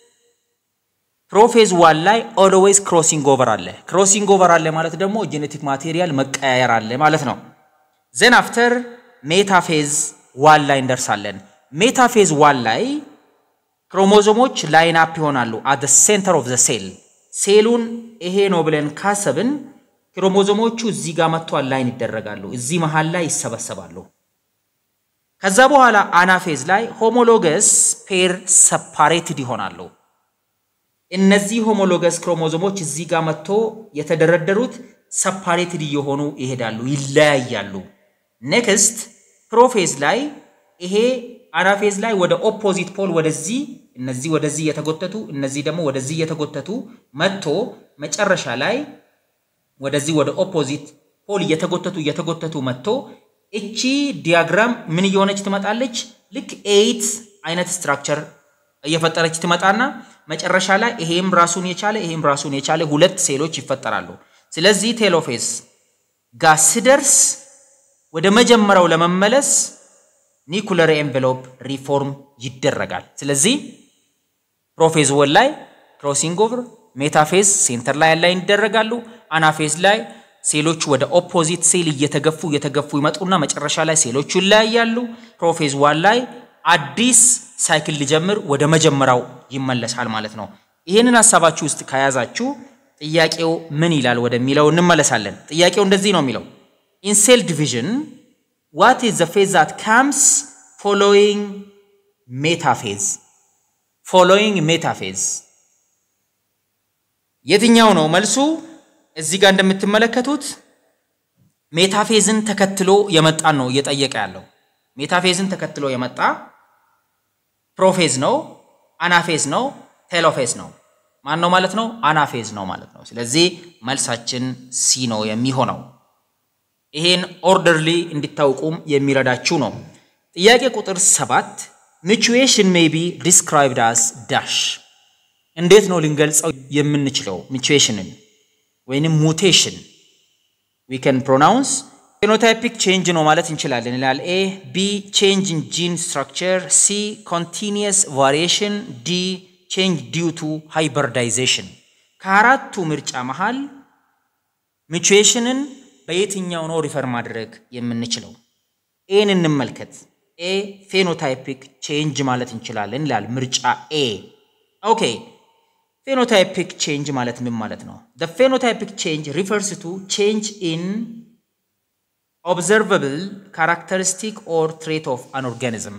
Speaker 1: ፕሮፌዝ ዋን ላይ ኦልዌይስ ክሮሲንግ ኦቨር አለ። ክሮሲንግ ኦቨር አለ ማለት ደግሞ ጄኔቲክ ማቴሪያል መቀያየር አለ ማለት ነው። ዘን አፍተር ሜታፌዝ ዋን ላይ እንደርሳለን። ሜታፌዝ ዋን ላይ ክሮሞዞሞች ላይን አፕ ይሆናሉ አት ሴንተር ኦፍ ዘ ሴል። ሴሉን ይሄ ነው ብለን ካሰብን ክሮሞዞሞቹ እዚህ ጋር መጥቶ ላይን ይደረጋሉ፣ እዚህ መሃል ላይ ይሰበሰባሉ። ከዛ በኋላ አናፌዝ ላይ ሆሞሎገስ ፔር ሰፓሬትድ ይሆናሉ። እነዚህ ሆሞሎገስ ክሮሞዞሞች እዚህ ጋር መጥቶ የተደረደሩት ሰፓሬትድ እየሆኑ ይሄዳሉ፣ ይለያያሉ። ኔክስት ፕሮፌዝ ላይ ይሄ አናፌዝ ላይ ወደ ኦፖዚት ፖል ወደዚህ እነዚህ ወደዚህ እየተጎተቱ እነዚህ ደግሞ ወደዚህ እየተጎተቱ መጥቶ መጨረሻ ላይ ወደዚህ ወደ ኦፖዚት ፖል እየተጎተቱ እየተጎተቱ መጥቶ እቺ ዲያግራም ምን እየሆነች ትመጣለች? ልክ ኤይት አይነት ስትራክቸር እየፈጠረች ትመጣና መጨረሻ ላይ ይሄም ራሱን የቻለ ይሄም ራሱን የቻለ ሁለት ሴሎች ይፈጠራሉ። ስለዚህ ቴሎፌስ ጋር ስደርስ ወደ መጀመሪያው ለመመለስ ኒኩለር ኤንቨሎፕ ሪፎርም ይደረጋል። ስለዚህ ፕሮፌዝ ወን ላይ ክሮሲንግ ኦቨር፣ ሜታፌዝ ሴንተር ላይ ያላይን ይደረጋሉ። አናፌዝ ላይ ሴሎቹ ወደ ኦፖዚት ሴል እየተገፉ እየተገፉ ይመጡና መጨረሻ ላይ ሴሎቹ ይለያያሉ። ፕሮፌዝ ዋን ላይ አዲስ ሳይክል ሊጀምር ወደ መጀመሪያው ይመለሳል ማለት ነው። ይህንን ሀሳባችሁ ውስጥ ከያዛችሁ ጥያቄው ምን ይላል ወደሚለው እንመለሳለን። ጥያቄው እንደዚህ ነው የሚለው ኢን ሴል ዲቪዥን ዋት ኢዝ ዘ ፌዝ ዛት ካምስ ፎሎዊንግ ሜታፌዝ ፎሎዊንግ ሜታፌዝ የትኛው ነው መልሱ? እዚህ ጋር እንደምትመለከቱት ሜታፌዝን ተከትሎ የመጣን ነው እየጠየቀ ያለው። ሜታፌዝን ተከትሎ የመጣ ፕሮፌዝ ነው፣ አናፌዝ ነው፣ ቴሎፌዝ ነው። ማን ነው ማለት ነው? አናፌዝ ነው ማለት ነው። ስለዚህ መልሳችን ሲ ነው የሚሆነው። ይሄን ኦርደርሊ እንዲታውቁም የሚረዳችሁ ነው። ጥያቄ ቁጥር ሰባት ሚቹዌሽን ሜይ ቢ ዲስክራይብድ አስ ዳሽ እንዴት ነው ልንገልጸው የምንችለው ሚቹዌሽንን ወይንም ሙቴሽን ዊ ከን ፕሮናውንስ ፌኖታይፒክ ቼንጅ ነው ማለት እንችላለን ይላል ኤ ቢ ቼንጅ ኢን ጂን ስትራክቸር ሲ ኮንቲኒየስ ቫሪዬሽን ዲ ቼንጅ ዲው ቱ ሃይበርዳይዜሽን ከአራቱ ምርጫ መሃል ሚቹዌሽንን በየትኛው ነው ሪፈር ማድረግ የምንችለው ኤን እንመልከት ኤ ፌኖታይፒክ ቼንጅ ማለት እንችላለን ይላል ምርጫ ኤ ኦኬ ፌኖታይፒክ ቼንጅ ማለት ምን ማለት ነው? The phenotypic change refers to change in observable characteristic or trait of an organism.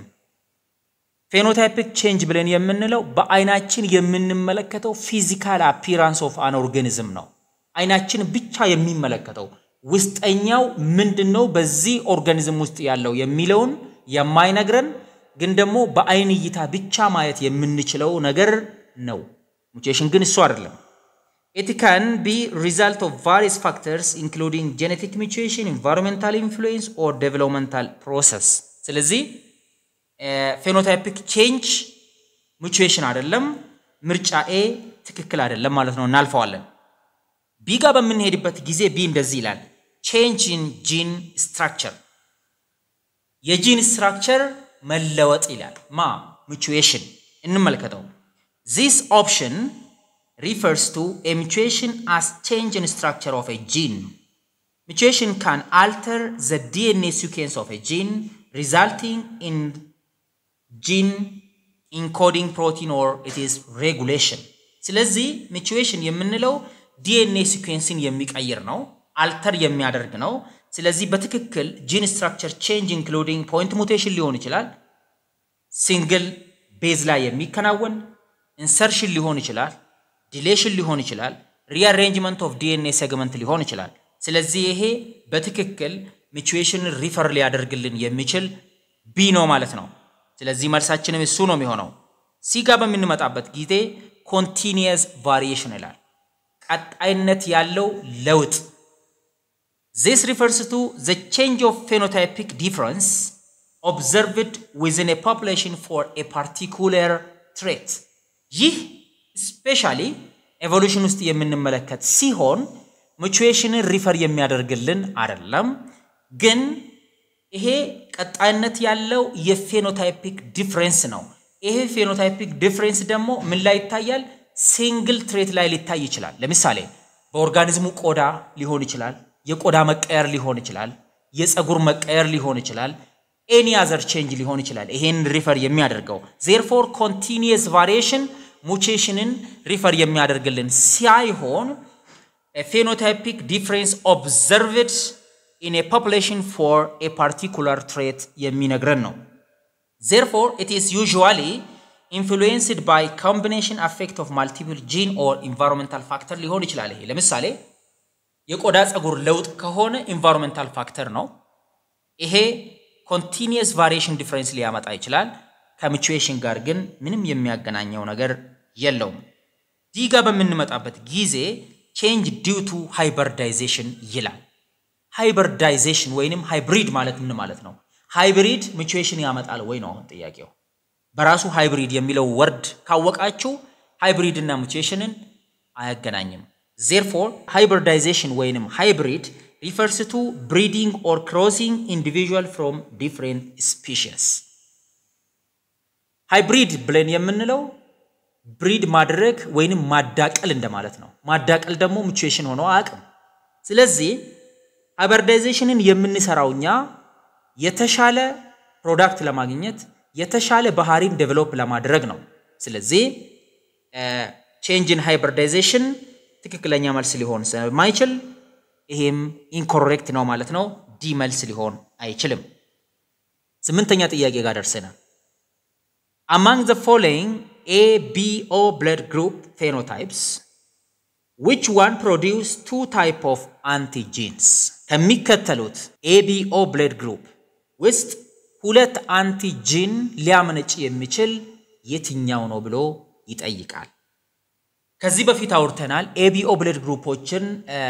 Speaker 1: ፌኖታይፒክ ቼንጅ ብለን የምንለው በአይናችን የምንመለከተው ፊዚካል አፒራንስ ኦፍ አን ኦርጋኒዝም ነው። አይናችን ብቻ የሚመለከተው ውስጠኛው ምንድን ነው በዚህ ኦርጋኒዝም ውስጥ ያለው የሚለውን የማይነግረን ግን ደግሞ በአይን እይታ ብቻ ማየት የምንችለው ነገር ነው። ሙቴሽን ግን እሱ አይደለም። ኢት ካን ቢ ሪዛልት ኦፍ ቫሪየስ ፋክተርስ ኢንክሉዲንግ ጄኔቲክ ሚቹዌሽን፣ ኢንቫይሮንሜንታል ኢንፍሉዌንስ ኦር ዴቨሎፕመንታል ፕሮሰስ። ስለዚህ ፌኖታይፒክ ቼንጅ ሚቹዌሽን አይደለም። ምርጫ ኤ ትክክል አይደለም ማለት ነው፣ እናልፈዋለን። ቢ ጋር በምንሄድበት ጊዜ ቢ እንደዚህ ይላል፣ ቼንጅ ኢን ጂን ስትራክቸር፣ የጂን ስትራክቸር መለወጥ ይላል። ማ ሚቹዌሽን እንመልከተው This option refers to a mutation as change in structure of a gene. Mutation can alter the DNA sequence of a gene, resulting in gene encoding protein or it is regulation. ስለዚህ ሚቹዌሽን የምንለው ዲኤንኤ ሲኩዌንስን የሚቀይር ነው፣ አልተር የሚያደርግ ነው። ስለዚህ በትክክል ጂን ስትራክቸር ቼንጅ ኢንክሉዲንግ ፖይንት ሙቴሽን ሊሆን ይችላል፣ ሲንግል ቤዝ ላይ የሚከናወን ኢንሰርሽን ሊሆን ይችላል፣ ዲሌሽን ሊሆን ይችላል፣ ሪአሬንጅመንት ኦፍ ዲኤንኤ ሴግመንት ሊሆን ይችላል። ስለዚህ ይሄ በትክክል ሚቹዌሽንን ሪፈር ሊያደርግልን የሚችል ቢ ነው ማለት ነው። ስለዚህ መልሳችንም እሱ ነው የሚሆነው። ሲ ጋር በምንመጣበት ጊዜ ኮንቲኒየስ ቫሪዬሽን ይላል። ቀጣይነት ያለው ለውጥ ዚስ ሪፈርስ ቱ ዘ ቼንጅ ኦፍ ፌኖታይፒክ ዲፍረንስ ኦብዘርቭድ ዊዝን ኤ ፖፑሌሽን ፎር ኤ ፓርቲኩለር ትሬት። ይህ ስፔሻሊ ኤቮሉሽን ውስጥ የምንመለከት ሲሆን ሙቹዌሽንን ሪፈር የሚያደርግልን አይደለም፣ ግን ይሄ ቀጣይነት ያለው የፌኖታይፒክ ዲፍረንስ ነው። ይሄ ፌኖታይፒክ ዲፍረንስ ደግሞ ምን ላይ ይታያል? ሲንግል ትሬት ላይ ሊታይ ይችላል። ለምሳሌ በኦርጋኒዝሙ ቆዳ ሊሆን ይችላል፣ የቆዳ መቀየር ሊሆን ይችላል፣ የፀጉር መቀየር ሊሆን ይችላል፣ ኤኒ አዘር ቼንጅ ሊሆን ይችላል። ይሄን ሪፈር የሚያደርገው ዜርፎር ኮንቲኒየስ ቫሪዬሽን ሙቼሽንን ሪፈር የሚያደርግልን ሳይሆን ፌኖታይፒክ ዲፍረንስ ኦብዘርቭድ ኢን ኤ ፖፑሌሽን ፎር ኤ ፓርቲኩላር ትሬት የሚነግረን ነው። ዜርፎር ኢት ኢዝ ዩዥዋሊ ኢንፍሉዌንስድ ባይ ኮምቢኔሽን አፌክት ኦፍ ማልቲፕል ጂን ኦር ኢንቫይሮንመንታል ፋክተር ሊሆን ይችላል። ይሄ ለምሳሌ የቆዳ ፀጉር ለውጥ ከሆነ ኢንቫይሮንመንታል ፋክተር ነው። ይሄ ኮንቲኒየስ ቫሪዬሽን ዲፍረንስ ሊያመጣ ይችላል። ከምቹዌሽን ጋር ግን ምንም የሚያገናኘው ነገር የለውም። ዲ ጋር በምንመጣበት ጊዜ ቼንጅ ዲው ቱ ሃይበርዳይዜሽን ይላል። ሃይበርዳይዜሽን ወይንም ሃይብሪድ ማለት ምን ማለት ነው? ሃይብሪድ ምቹዌሽን ያመጣል ወይ ነው አሁን ጥያቄው። በራሱ ሃይብሪድ የሚለው ወርድ ካወቃችሁ ሃይብሪድ እና ሙቹዌሽንን አያገናኝም። ዜርፎር ሃይበርዳይዜሽን ወይንም ሃይብሪድ ሪፈርስ ቱ ብሪዲንግ ኦር ክሮሲንግ ኢንዲቪዥዋል ፍሮም ዲፍሬንት ስፒሽስ። ሃይብሪድ ብለን የምንለው ብሪድ ማድረግ ወይንም ማዳቀል እንደማለት ነው። ማዳቀል ደግሞ ሙቹዌሽን ሆኖ አያውቅም። ስለዚህ ሃይበርዳይዜሽንን የምንሰራው እኛ የተሻለ ፕሮዳክት ለማግኘት የተሻለ ባህሪን ዴቨሎፕ ለማድረግ ነው። ስለዚህ ቼንጅን ሃይበርዳይዜሽን ትክክለኛ መልስ ሊሆን ስለማይችል ይሄም ኢንኮሬክት ነው ማለት ነው። ዲ መልስ ሊሆን አይችልም። ስምንተኛ ጥያቄ ጋር ደርሰናል። አማንግ ዘ ፎሎዊንግ ኤ ቢ ኦ ብለድ ግሩፕ ፌኖታይፕስ ዊች ዋን ፕሮዲውስ ቱ ታይፕ ኦፍ አንቲጂንስ ከሚከተሉት ኤቢኦ ብለድ ግሩፕ ውስጥ ሁለት አንቲጂን ሊያመነጭ የሚችል የትኛው ነው ብሎ ይጠይቃል። ከዚህ በፊት አውርተናል። ኤቢኦ ብለድ ግሩፖችን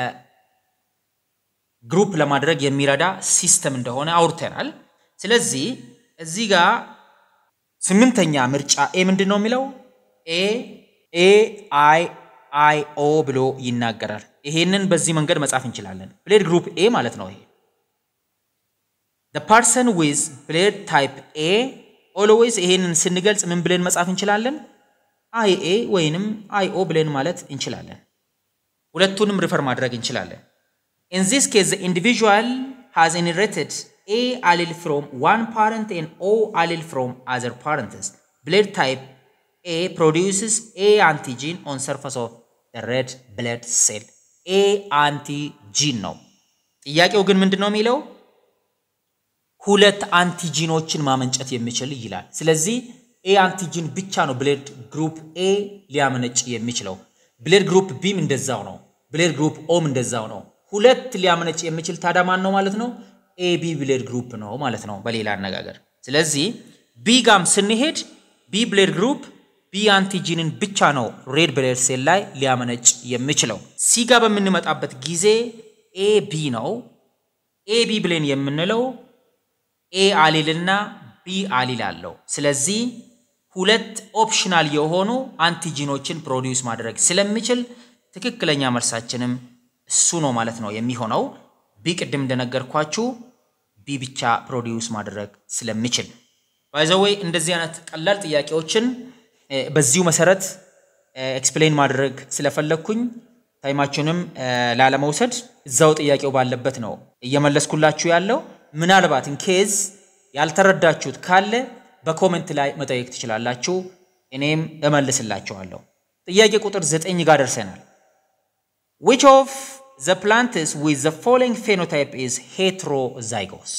Speaker 1: ግሩፕ ለማድረግ የሚረዳ ሲስተም እንደሆነ አውርተናል። ስለዚህ እዚህ ጋር ስምንተኛ ምርጫ ኤ ምንድን ነው የሚለው ኤ ኤ አይ አይ ኦ ብሎ ይናገራል። ይሄንን በዚህ መንገድ መጻፍ እንችላለን። ብሌድ ግሩፕ ኤ ማለት ነው። ይሄ the person with ብሌድ ታይፕ ኤ ኦልዌይስ ይሄንን ስንገልጽ ምን ብለን መጻፍ እንችላለን? አይ ኤ ወይንም አይ ኦ ብለን ማለት እንችላለን። ሁለቱንም ሪፈር ማድረግ እንችላለን። in this case the individual has inherited a allele from one parent and o allele from other parents blood type a produces a antigen on surface of the red blood cell a antigen ነው ጥያቄው ግን ምንድን ነው የሚለው ሁለት አንቲጂኖችን ማመንጨት የሚችል ይላል ስለዚህ ኤ አንቲጂን ብቻ ነው ብሌድ ግሩፕ ኤ ሊያመነጭ የሚችለው ብሌድ ግሩፕ ቢም እንደዛው ነው ብሌድ ግሩፕ ኦም እንደዛው ነው ሁለት ሊያመነጭ የሚችል ታዲያ ማን ነው ማለት ነው? ኤቢ ብሌድ ግሩፕ ነው ማለት ነው በሌላ አነጋገር። ስለዚህ ቢ ጋም ስንሄድ ቢ ብሌድ ግሩፕ ቢ አንቲጂንን ብቻ ነው ሬድ ብሌድ ሴል ላይ ሊያመነጭ የሚችለው። ሲ ጋ በምንመጣበት ጊዜ ኤ ቢ ነው። ኤ ቢ ብሌን የምንለው ኤ አሊልና ቢ አሊል አለው። ስለዚህ ሁለት ኦፕሽናል የሆኑ አንቲጂኖችን ፕሮዲውስ ማድረግ ስለሚችል ትክክለኛ መልሳችንም እሱ ነው ማለት ነው የሚሆነው። ቢ ቅድም እንደነገርኳችሁ ቢ ብቻ ፕሮዲውስ ማድረግ ስለሚችል ባይዘወይ እንደዚህ አይነት ቀላል ጥያቄዎችን በዚሁ መሰረት ኤክስፕሌን ማድረግ ስለፈለግኩኝ ታይማችሁንም ላለመውሰድ እዛው ጥያቄው ባለበት ነው እየመለስኩላችሁ ያለው። ምናልባት ኢንኬዝ ያልተረዳችሁት ካለ በኮሜንት ላይ መጠየቅ ትችላላችሁ፣ እኔም እመልስላችኋለሁ። ጥያቄ ቁጥር ዘጠኝ ጋር ደርሰናል። which of the plants with the following phenotype is heterozygous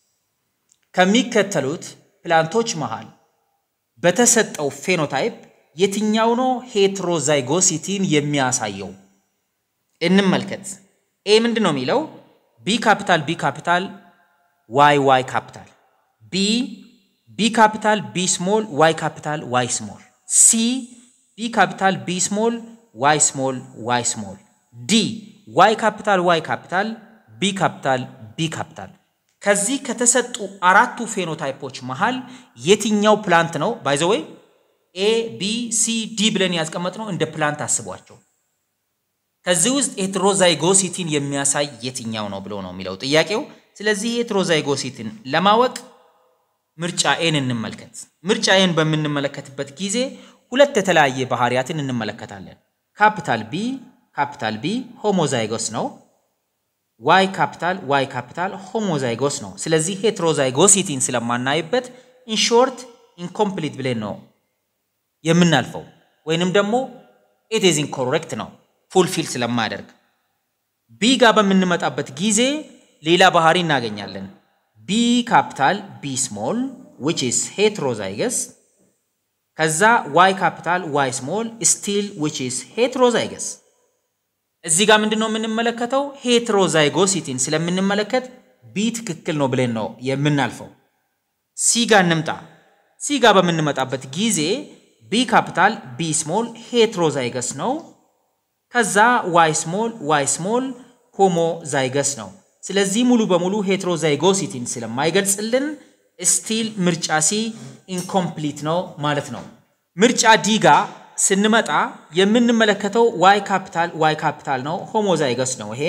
Speaker 1: ከሚከተሉት ፕላንቶች መሃል በተሰጠው ፌኖታይፕ የትኛው ነው ሄትሮዛይጎሲቲን የሚያሳየው? እንመልከት። ኤ ምንድን ነው የሚለው? ቢ ካፒታል ቢ ካፒታል ዋይ ዋይ ካፒታል፣ ቢ ቢ ካፒታል ቢ ስሞል ዋይ ካፒታል ዋይ ስሞል። ሲ ቢ ካፒታል ቢ ስሞል ዋይ ስሞል ዋይ ስሞል ዲ ዋይ ካፒታል ዋይ ካፒታል ቢ ካፒታል ቢ ካፒታል። ከዚህ ከተሰጡ አራቱ ፌኖታይፖች መሃል የትኛው ፕላንት ነው? ባይ ዘ ዌይ ኤ ቢ ሲ ዲ ብለን ያስቀመጥነው እንደ ፕላንት አስቧቸው። ከዚህ ውስጥ ሄትሮዛይጎሲቲን የሚያሳይ የትኛው ነው ብሎ ነው የሚለው ጥያቄው። ስለዚህ ሄትሮዛይጎሲቲን ለማወቅ ምርጫ ኤን እንመልከት። ምርጫ ኤን በምንመለከትበት ጊዜ ሁለት የተለያየ ባህሪያትን እንመለከታለን። ካፒታል ቢ ካፒታል ቢ ሆሞዛይጎስ ነው። ዋይ ካፒታል ዋይ ካፒታል ሆሞዛይጎስ ነው። ስለዚህ ሄትሮዛይጎሲቲን ስለማናይበት ኢንሾርት ኢንኮምፕሊት ብለን ነው የምናልፈው፣ ወይንም ደግሞ ኢት ኢዝ ኢንኮሬክት ነው ፉልፊል ስለማያደርግ። ቢ ጋር በምንመጣበት ጊዜ ሌላ ባህሪ እናገኛለን። ቢ ካፒታል ቢ ስሞል ዊች ኢዝ ሄትሮዛይገስ ከዛ ዋይ ካፒታል ዋይ ስሞል ስቲል ዊች ኢዝ ሄትሮዛይገስ። እዚህ ጋር ምንድን ነው የምንመለከተው? ሄትሮዛይጎሲቲን ስለምንመለከት ቢ ትክክል ነው ብለን ነው የምናልፈው። ሲ ጋር እንምጣ። ሲ ጋር በምንመጣበት ጊዜ ቢ ካፒታል ቢ ስሞል ሄትሮዛይገስ ነው። ከዛ ዋይ ስሞል ዋይ ስሞል ሆሞዛይገስ ነው። ስለዚህ ሙሉ በሙሉ ሄትሮዛይጎሲቲን ስለማይገልጽልን ስቲል ምርጫ ሲ ኢንኮምፕሊት ነው ማለት ነው። ምርጫ ዲ ጋ ስንመጣ የምንመለከተው ዋይ ካፒታል ዋይ ካፒታል ነው፣ ሆሞዛይገስ ነው ይሄ።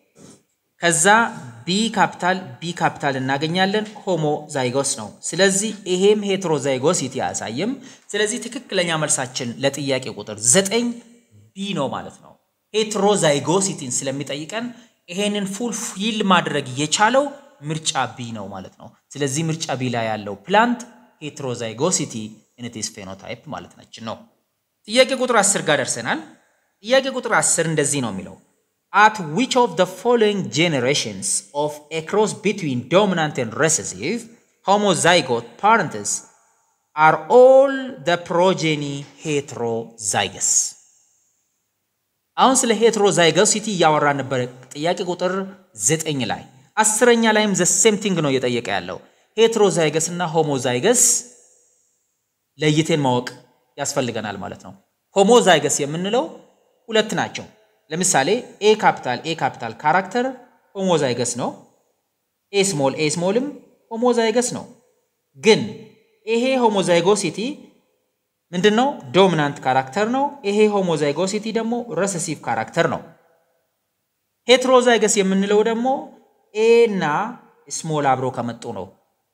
Speaker 1: ከዛ ቢ ካፒታል ቢ ካፒታል እናገኛለን፣ ሆሞዛይጎስ ነው። ስለዚህ ይሄም ሄትሮዛይጎሲቲ አያሳይም። ስለዚህ ትክክለኛ መልሳችን ለጥያቄ ቁጥር ዘጠኝ ቢ ነው ማለት ነው። ሄትሮዛይጎሲቲን ስለሚጠይቀን ይሄንን ፉል ፊል ማድረግ የቻለው ምርጫ ቢ ነው ማለት ነው። ስለዚህ ምርጫ ቢ ላይ ያለው ፕላንት ሄትሮዛይጎሲቲ ኢንቲስ ፌኖታይፕ ማለት ነች ነው። ጥያቄ ቁጥር 10 ጋር ደርሰናል። ጥያቄ ቁጥር 10 እንደዚህ ነው የሚለው at which of the following generations of a cross between dominant and recessive homozygote parents are all the progeny heterozygous አሁን ስለ ሄትሮዛይገሲቲ እያወራን ነበር። ጥያቄ ቁጥር ዘጠኝ ላይ አስረኛ ላይም ዘ ሴም ቲንግ ነው እየጠየቀ ያለው ሄትሮዛይገስ እና ሆሞዛይገስ ለይቴን ማወቅ ያስፈልገናል ማለት ነው። ሆሞዛይገስ የምንለው ሁለት ናቸው። ለምሳሌ ኤ ካፒታል ኤ ካፒታል ካራክተር ሆሞዛይገስ ነው። ኤ ስሞል ኤ ስሞልም ሆሞዛይገስ ነው። ግን ይሄ ሆሞዛይጎሲቲ ምንድን ነው? ዶሚናንት ካራክተር ነው። ይሄ ሆሞዛይጎሲቲ ደግሞ ረሰሲቭ ካራክተር ነው። ሄትሮዛይገስ የምንለው ደግሞ ኤ እና ስሞል አብሮ ከመጡ ነው።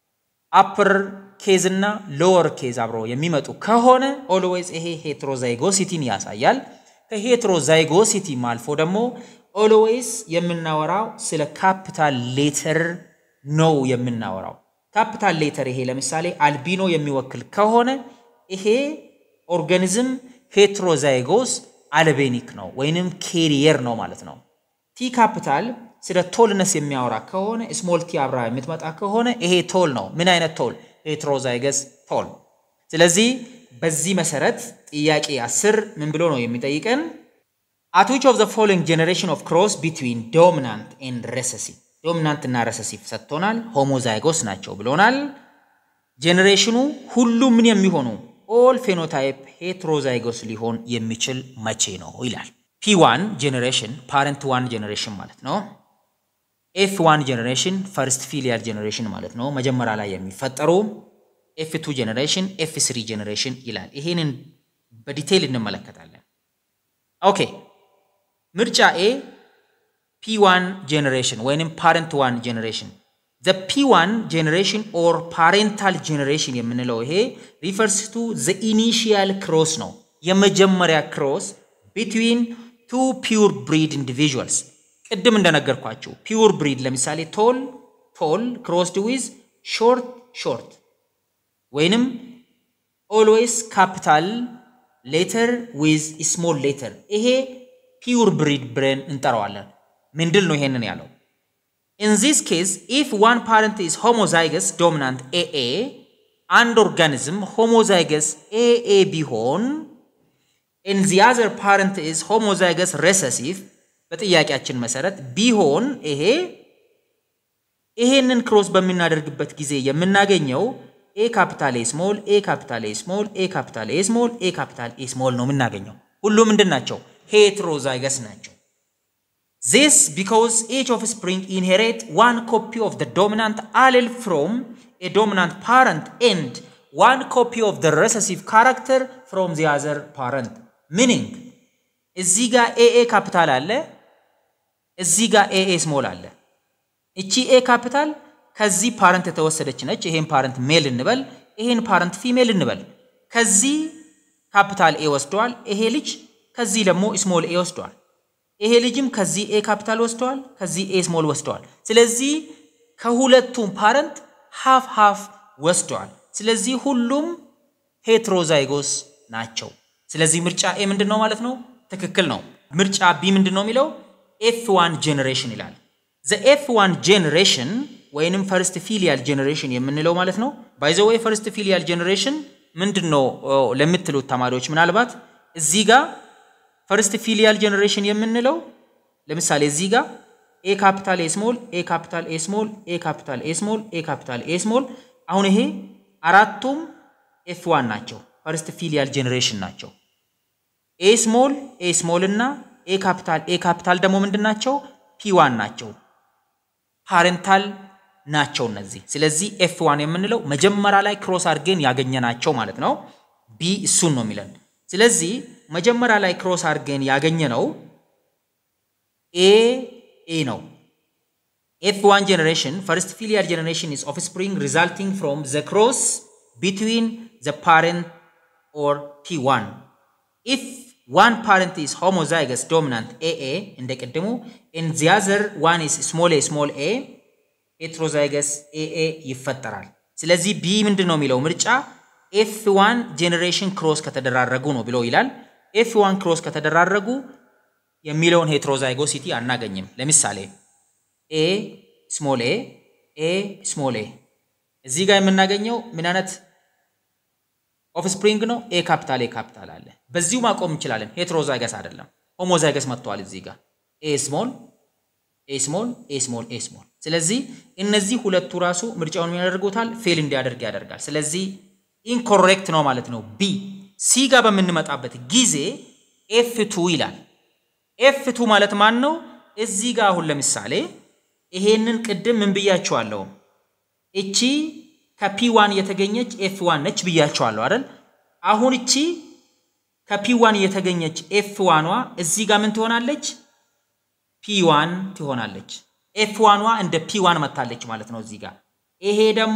Speaker 1: አፕር ኬዝ እና ሎወር ኬዝ አብሮ የሚመጡ ከሆነ ኦልዌይዝ ይሄ ሄትሮዛይጎሲቲን ያሳያል። ከሄትሮዛይጎሲቲም አልፎ ደግሞ ኦልዌይስ የምናወራው ስለ ካፒታል ሌተር ነው የምናወራው። ካፒታል ሌተር ይሄ ለምሳሌ አልቢኖ የሚወክል ከሆነ ይሄ ኦርጋኒዝም ሄትሮዛይጎስ አልቤኒክ ነው ወይንም ኬሪየር ነው ማለት ነው። ቲ ካፒታል ስለ ቶልነስ የሚያወራ ከሆነ ስሞል ቲ አብራ የምትመጣ ከሆነ ይሄ ቶል ነው። ምን አይነት ቶል? ሄትሮዛይገስ ቶል። ስለዚህ በዚህ መሰረት ጥያቄ አስር ምን ብሎ ነው የሚጠይቀን? አት ዊች ኦፍ ዘ ፎሎዊንግ ጄኔሬሽን ኦፍ ክሮስ ቢትዊን ዶሚናንት ኤንድ ረሰሲቭ ዶሚናንት እና ረሰሲቭ ሰጥቶናል። ሆሞዛይጎስ ናቸው ብሎናል። ጄኔሬሽኑ ሁሉ ምን የሚሆኑ ኦል ፌኖታይፕ ሄትሮዛይጎስ ሊሆን የሚችል መቼ ነው ይላል። ፒ ዋን ጄኔሬሽን ፓረንት ዋን ጄኔሬሽን ማለት ነው። ኤፍ ዋን ጄኔሬሽን ፈርስት ፊሊያል ጄኔሬሽን ማለት ነው። መጀመሪያ ላይ የሚፈጠሩ ኤፍ ቱ ጄኔሬሽን፣ ኤፍ ስሪ ጄኔሬሽን ይላል። ይሄንን በዲቴይል እንመለከታለን። ኦኬ ምርጫ ኤ ፒ ዋን ጄኔሬሽን ወይንም ፓረንት ዋን ጄኔሬሽን ዘ ፒ ዋን ጄኔሬሽን ኦር ፓሬንታል ጄኔሬሽን የምንለው ይሄ ሪፈርስ ቱ ዘ ኢኒሺያል ክሮስ ነው። የመጀመሪያ ክሮስ ቢትዊን ቱ ፒውር ብሪድ ኢንዲቪዥዋልስ ቅድም እንደነገርኳችሁ ፒውር ብሪድ ለምሳሌ ቶል ቶል ክሮስድ ዊዝ ሾርት ሾርት ወይንም ኦልዌይስ ካፒታል ሌተር ዊዝ ስሞል ሌተር ይሄ ፒውር ብሪድ ብለን እንጠራዋለን። ምንድል ነው ይሄንን ያለው? ኢን ዚስ ኬዝ ኢፍ ዋን ፓረንት ኢዝ ሆሞዛይገስ ዶሚናንት ኤኤ አንድ ኦርጋኒዝም ሆሞዛይገስ ኤኤ ቢሆን ኢን ዚ አዘር ፓረንት ኢዝ ሆሞዛይገስ ሬሰሲቭ በጥያቄያችን መሰረት ቢሆን ይሄ ይሄንን ክሮስ በምናደርግበት ጊዜ የምናገኘው ኤ ካፒታል ኤ ስሞል ኤ ካፒታል ኤ ስሞል ኤ ካፒታል ኤ ስሞል ኤ ካፒታል ኤ ስሞል ነው የምናገኘው። ሁሉም ምንድን ናቸው? ሄትሮዛይገስ ናቸው። ዚስ ቢኮዝ ኤች ኦፍ ስፕሪንግ ኢንሄሬት ዋን ኮፒ ኦፍ ደ ዶሚናንት አሌል ፍሮም ኤ ዶሚናንት ፓረንት ኤንድ ዋን ኮፒ ኦፍ ደ ረሰሲቭ ካራክተር ፍሮም ዚ አዘር ፓረንት ሚኒንግ እዚህ ጋር ኤኤ ካፒታል አለ፣ እዚህ ጋር ኤኤ ስሞል አለ። እቺ ኤ ካፒታል ከዚህ ፓረንት የተወሰደች ነች። ይሄን ፓረንት ሜል እንበል፣ ይሄን ፓረንት ፊሜል እንበል። ከዚህ ካፒታል ኤ ወስደዋል። ይሄ ልጅ ከዚህ ደግሞ ስሞል ኤ ወስደዋል። ይሄ ልጅም ከዚህ ኤ ካፒታል ወስደዋል፣ ከዚህ ኤ ስሞል ወስደዋል። ስለዚህ ከሁለቱም ፓረንት ሃፍ ሃፍ ወስደዋል። ስለዚህ ሁሉም ሄትሮዛይጎስ ናቸው። ስለዚህ ምርጫ ኤ ምንድን ነው ማለት ነው? ትክክል ነው። ምርጫ ቢ ምንድን ነው የሚለው? ኤፍ ዋን ጄኔሬሽን ይላል። ዘ ኤፍ ዋን ጄኔሬሽን ወይንም ፈርስት ፊሊያል ጄኔሬሽን የምንለው ማለት ነው። ባይ ዘ ወይ ፈርስት ፊሊያል ጄኔሬሽን ምንድን ነው ለምትሉት ተማሪዎች ምናልባት እዚህ ጋር ፈርስት ፊሊያል ጄኔሬሽን የምንለው ለምሳሌ እዚህ ጋር ኤ ካፒታል ኤ ስሞል ኤ ካፒታል ኤ ስሞል ኤ ካፒታል ኤ ስሞል ኤ ካፒታል ኤ ስሞል አሁን ይሄ አራቱም ኤፍ ዋን ናቸው፣ ፈርስት ፊሊያል ጄኔሬሽን ናቸው። ኤ ስሞል ኤ ስሞል እና ኤ ካፒታል ኤ ካፒታል ደግሞ ምንድን ናቸው? ፒ ዋን ናቸው፣ ፓሬንታል ናቸው እነዚህ። ስለዚህ ኤፍ ዋን የምንለው መጀመሪያ ላይ ክሮስ አድርገን ያገኘናቸው ማለት ነው። ቢ እሱን ነው የሚለን። ስለዚህ መጀመሪያ ላይ ክሮስ አድርገን ያገኘነው ኤ ኤ ነው። ኤፍ ዋን ጀኔሬሽን ፈርስት ፊሊያል ጀኔሬሽን ኢዝ ኦፍስፕሪንግ ሪዛልቲንግ ፍሮም ዘ ክሮስ ቢትዊን ዘ ፓረንት ኦር ፒ ዋን ኢፍ ዋን ፓረንት ኢዝ ሆሞዛይገስ ዶሚናንት ኤኤ እንደ ቅድሙ ኤን ዚ አዘር ዋን ኢዝ ስሞል ኤ ስሞል ኤ ሄትሮዛይገስ ኤኤ ይፈጠራል። ስለዚህ ቢ ምንድን ነው የሚለው ምርጫ ኤፍ ዋን ጄኔሬሽን ክሮስ ከተደራረጉ ነው ብሎ ይላል። ኤፍ ዋን ክሮስ ከተደራረጉ የሚለውን ሄትሮዛይጎሲቲ አናገኝም። ለምሳሌ ኤ ስሞል ኤ ኤ ስሞል ኤ እዚህ ጋር የምናገኘው ምን አይነት ኦፍስፕሪንግ ነው? ኤ ካፒታል ኤ ካፒታል አለ። በዚሁ ማቆም እንችላለን። ሄትሮዛይገስ አይደለም፣ ሆሞዛይገስ መጥተዋል። እዚህ ጋር ኤ ስሞል ኤ ስሞል ኤ ስሞል ኤ ስሞል። ስለዚህ እነዚህ ሁለቱ ራሱ ምርጫውን ያደርጉታል ፌል እንዲያደርግ ያደርጋል። ስለዚህ ኢንኮሬክት ነው ማለት ነው። ቢ ሲ ጋር በምንመጣበት ጊዜ ኤፍ ቱ ይላል። ኤፍ ቱ ማለት ማን ነው? እዚህ ጋር አሁን ለምሳሌ ይሄንን ቅድም ምን ብያቸዋለሁ? እቺ ከፒ ዋን የተገኘች ኤፍ ዋን ነች ብያቸዋለሁ አይደል? አሁን እቺ ከፒ ዋን የተገኘች ኤፍ ዋኗ እዚህ ጋር ምን ትሆናለች? ፒ ዋን ትሆናለች። ኤፍ ዋኗ እንደ ፒ ዋን መታለች ማለት ነው እዚህ ጋር። ይሄ ደግሞ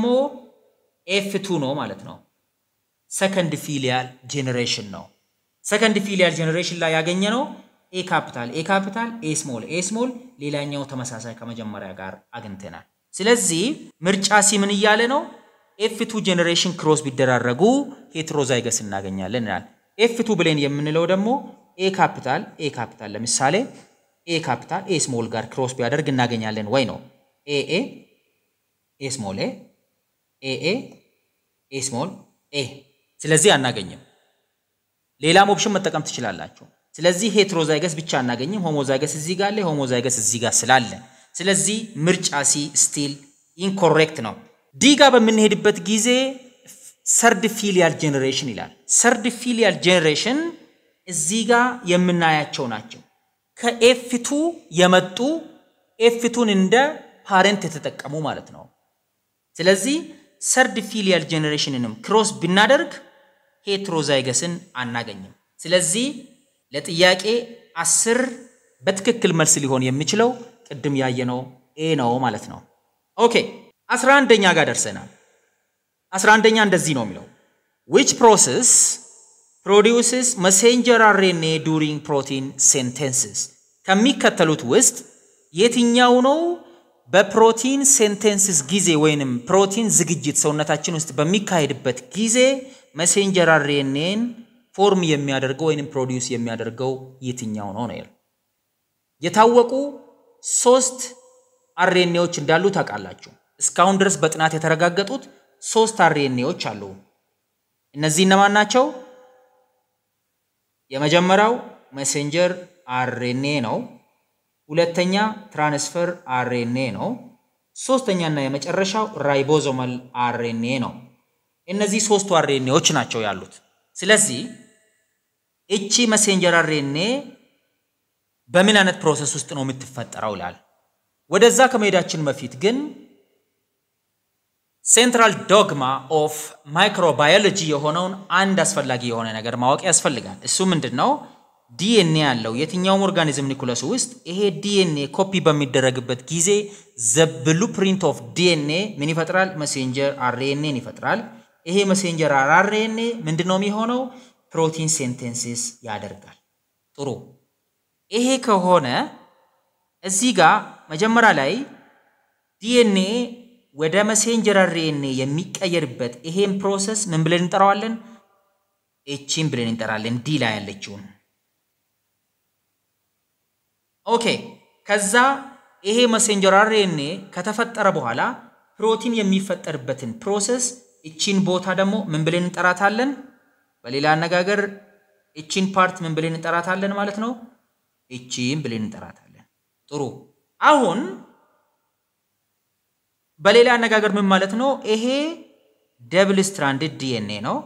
Speaker 1: ኤፍ ቱ ነው ማለት ነው። ሰከንድ ፊሊያል ጄኔሬሽን ነው። ሰከንድ ፊሊያል ጄኔሬሽን ላይ ያገኘ ነው ኤ ካፒታል ኤ ካፒታል ኤ ስሞል ኤ ስሞል፣ ሌላኛው ተመሳሳይ ከመጀመሪያ ጋር አግኝተናል። ስለዚህ ምርጫ ሲ ምን እያለ ነው? ኤፍ ቱ ጄኔሬሽን ክሮስ ቢደራረጉ ሄትሮዛይገስ እናገኛለን ይላል። ኤፍ ቱ ብሌን የምንለው ደግሞ ኤ ካፒታል ኤ ካፒታል ለምሳሌ ኤ ካፒታል ኤ ስሞል ጋር ክሮስ ቢያደርግ እናገኛለን ወይ ነው። ኤ ኤ ኤ ስሞል ኤ ኤ ኤ ኤ ስሞል ኤ ስለዚህ አናገኝም። ሌላም ኦፕሽን መጠቀም ትችላላችሁ። ስለዚህ ሄትሮዛይገስ ብቻ አናገኝም። ሆሞዛይገስ እዚህ ጋር አለ፣ ሆሞዛይገስ እዚህ ጋር ስላለ ስለዚህ ምርጫ ሲ ስቲል ኢንኮሬክት ነው። ዲ ጋር በምንሄድበት ጊዜ ሰርድ ፊሊያል ጄኔሬሽን ይላል። ሰርድ ፊሊያል ጄኔሬሽን እዚህ ጋር የምናያቸው ናቸው። ከኤፍቱ የመጡ ኤፍቱን እንደ ፓሬንት የተጠቀሙ ማለት ነው። ስለዚህ ሰርድ ፊሊያል ጄኔሬሽንንም ክሮስ ብናደርግ ሄትሮዛይገስን አናገኝም። ስለዚህ ለጥያቄ አስር በትክክል መልስ ሊሆን የሚችለው ቅድም ያየነው ኤ ነው ማለት ነው። ኦኬ አስራ አንደኛ ጋር ደርሰናል። አስራ አንደኛ እንደዚህ ነው የሚለው ዊች ፕሮሰስ ፕሮዲውስስ መሴንጀር አርኤንኤ ዱሪንግ ፕሮቲን ሴንቴንስስ ከሚከተሉት ውስጥ የትኛው ነው በፕሮቲን ሴንቴንስስ ጊዜ ወይንም ፕሮቲን ዝግጅት ሰውነታችን ውስጥ በሚካሄድበት ጊዜ መሴንጀር አርኤንኤን ፎርም የሚያደርገው ወይንም ፕሮዲውስ የሚያደርገው የትኛው ነው ነው የታወቁ ሶስት አርኤንኤዎች እንዳሉ ታውቃላችሁ። እስካሁን ድረስ በጥናት የተረጋገጡት ሶስት አርኤንኤዎች አሉ። እነዚህ እነማን ናቸው? የመጀመሪያው ሜሴንጀር አርኤንኤ ነው። ሁለተኛ ትራንስፈር አርኤንኤ ነው። ሶስተኛና የመጨረሻው ራይቦዞማል አርኤንኤ ነው። እነዚህ ሶስቱ አርኤንኤዎች ናቸው ያሉት። ስለዚህ እቺ መሴንጀር አርኤንኤ በምን አይነት ፕሮሰስ ውስጥ ነው የምትፈጠረው ይላል። ወደዛ ከመሄዳችን በፊት ግን ሴንትራል ዶግማ ኦፍ ማይክሮባዮሎጂ የሆነውን አንድ አስፈላጊ የሆነ ነገር ማወቅ ያስፈልጋል። እሱ ምንድን ነው? ዲኤንኤ ያለው የትኛውም ኦርጋኒዝም ኒኩለስ ውስጥ ይሄ ዲኤንኤ ኮፒ በሚደረግበት ጊዜ ዘ ብሉ ፕሪንት ኦፍ ዲኤንኤ ምን ይፈጥራል? መሴንጀር አርኤንኤን ይፈጥራል። ይሄ መሴንጀር አርኤንኤ ምንድን ነው የሚሆነው? ፕሮቲን ሴንቴንሲስ ያደርጋል። ጥሩ። ይሄ ከሆነ እዚህ ጋር መጀመሪያ ላይ ዲኤንኤ ወደ መሴንጀር አርኤንኤ የሚቀየርበት ይሄን ፕሮሰስ ምን ብለን እንጠራዋለን? ኤቺን ብለን እንጠራለን። ዲ ላይ ያለችውን ኦኬ። ከዛ ይሄ መሴንጀር አርኤንኤ ከተፈጠረ በኋላ ፕሮቲን የሚፈጠርበትን ፕሮሰስ እቺን ቦታ ደግሞ ምን ብለን እንጠራታለን? በሌላ አነጋገር እቺን ፓርት ምን ብለን እንጠራታለን ማለት ነው? እቺን ብለን እንጠራታለን። ጥሩ አሁን በሌላ አነጋገር ምን ማለት ነው? ይሄ ደብል ስትራንድድ ዲኤንኤ ነው።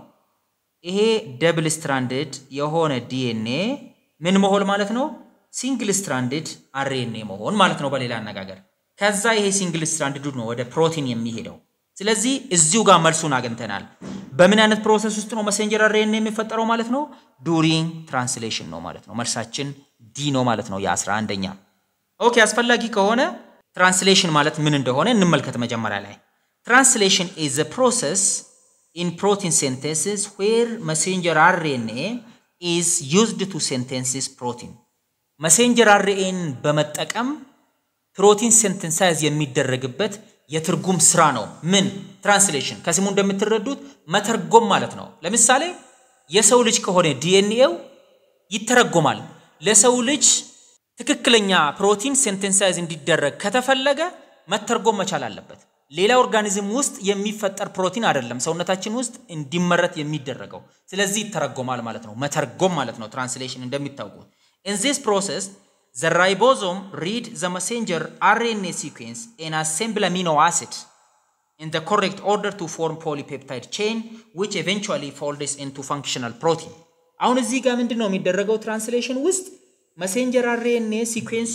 Speaker 1: ይሄ ደብል ስትራንድድ የሆነ ዲኤንኤ ምን መሆን ማለት ነው? ሲንግል ስትራንድድ አርኤንኤ መሆን ማለት ነው በሌላ አነጋገር። ከዛ ይሄ ሲንግል ስትራንድዱ ነው ወደ ፕሮቲን የሚሄደው። ስለዚህ እዚሁ ጋር መልሱን አግኝተናል። በምን አይነት ፕሮሰስ ውስጥ ነው መሴንጀር አርኤንኤ የሚፈጠረው ማለት ነው? ዱሪንግ ትራንስሌሽን ነው ማለት ነው። መልሳችን ዲ ነው ማለት ነው የአስራ አንደኛ ኦኬ አስፈላጊ ከሆነ ትራንስሌሽን ማለት ምን እንደሆነ እንመልከት። መጀመሪያ ላይ ትራንስሌሽን ኢዝ ዘ ፕሮሰስ ኢን ፕሮቲን ሴንቴንሲስ ዌር መሴንጀር አርኤንኤ ኢዝ ዩዝድ ቱ ሴንቴንሲስ ፕሮቲን። መሴንጀር አርኤን በመጠቀም ፕሮቲን ሴንቴንሳይዝ የሚደረግበት የትርጉም ስራ ነው። ምን ትራንስሌሽን፣ ከስሙ እንደምትረዱት መተርጎም ማለት ነው። ለምሳሌ የሰው ልጅ ከሆነ ዲኤንኤው ይተረጎማል። ለሰው ልጅ ትክክለኛ ፕሮቲን ሴንቴንሳይዝ እንዲደረግ ከተፈለገ መተርጎም መቻል አለበት። ሌላ ኦርጋኒዝም ውስጥ የሚፈጠር ፕሮቲን አይደለም ሰውነታችን ውስጥ እንዲመረት የሚደረገው። ስለዚህ ይተረጎማል ማለት ነው። መተርጎም ማለት ነው ትራንስሌሽን እንደሚታወቁት። ኢን ዚስ ፕሮሰስ ዘ ራይቦዞም ሪድ ዘ መሴንጀር አርኤንኤ ሲኩዌንስ ኤን አሴምብል አሚኖ አሲድ ኢን ዘ ኮሬክት ኦርደር ቱ ፎርም ፖሊፔፕታይድ ቼን ዊች ኤቨንቹዋሊ ፎልድስ ኢንቱ ፋንክሽናል ፕሮቲን። አሁን እዚህ ጋር ምንድን ነው የሚደረገው ትራንስሌሽን ውስጥ መሴንጀር አርኤንኤ ሲኩዌንሱ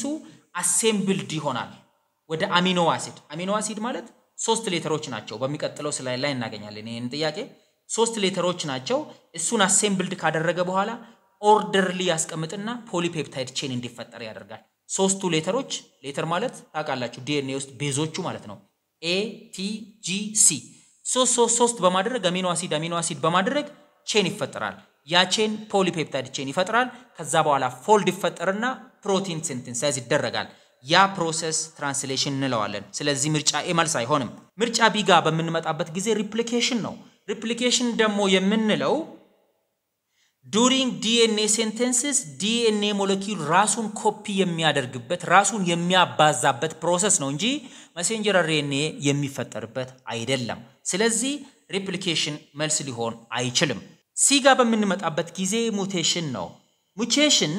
Speaker 1: አሴምብልድ ይሆናል ወደ አሚኖ አሲድ። አሚኖ አሲድ ማለት ሶስት ሌተሮች ናቸው። በሚቀጥለው ስላይድ ላይ እናገኛለን ይህን ጥያቄ። ሶስት ሌተሮች ናቸው። እሱን አሴምብልድ ካደረገ በኋላ ኦርደርሊ ያስቀምጥና ፖሊፔፕታይድ ቼን እንዲፈጠር ያደርጋል። ሶስቱ ሌተሮች ሌተር ማለት ታውቃላችሁ ዲኤንኤ ውስጥ ቤዞቹ ማለት ነው። ኤ ቲ ጂ ሲ ሶስት ሶስት ሶስት በማድረግ አሚኖ አሲድ አሚኖ አሲድ በማድረግ ቼን ይፈጠራል። ያ ቼን ፖሊፔፕታይድ ቼን ይፈጥራል። ከዛ በኋላ ፎልድ ይፈጠርና ፕሮቲን ሲንተሳይዝ ይደረጋል። ያ ፕሮሰስ ትራንስሌሽን እንለዋለን። ስለዚህ ምርጫ ኤ መልስ አይሆንም። ምርጫ ቢ ጋር በምንመጣበት ጊዜ ሪፕሊኬሽን ነው። ሪፕሊኬሽን ደግሞ የምንለው ዱሪንግ ዲኤንኤ ሴንቴንስስ ዲኤንኤ ሞለኪል ራሱን ኮፒ የሚያደርግበት ራሱን የሚያባዛበት ፕሮሰስ ነው እንጂ መሴንጀር አርኤንኤ የሚፈጠርበት አይደለም። ስለዚህ ሪፕሊኬሽን መልስ ሊሆን አይችልም። ሲ ጋር በምንመጣበት ጊዜ ሙቴሽን ነው። ሙቴሽን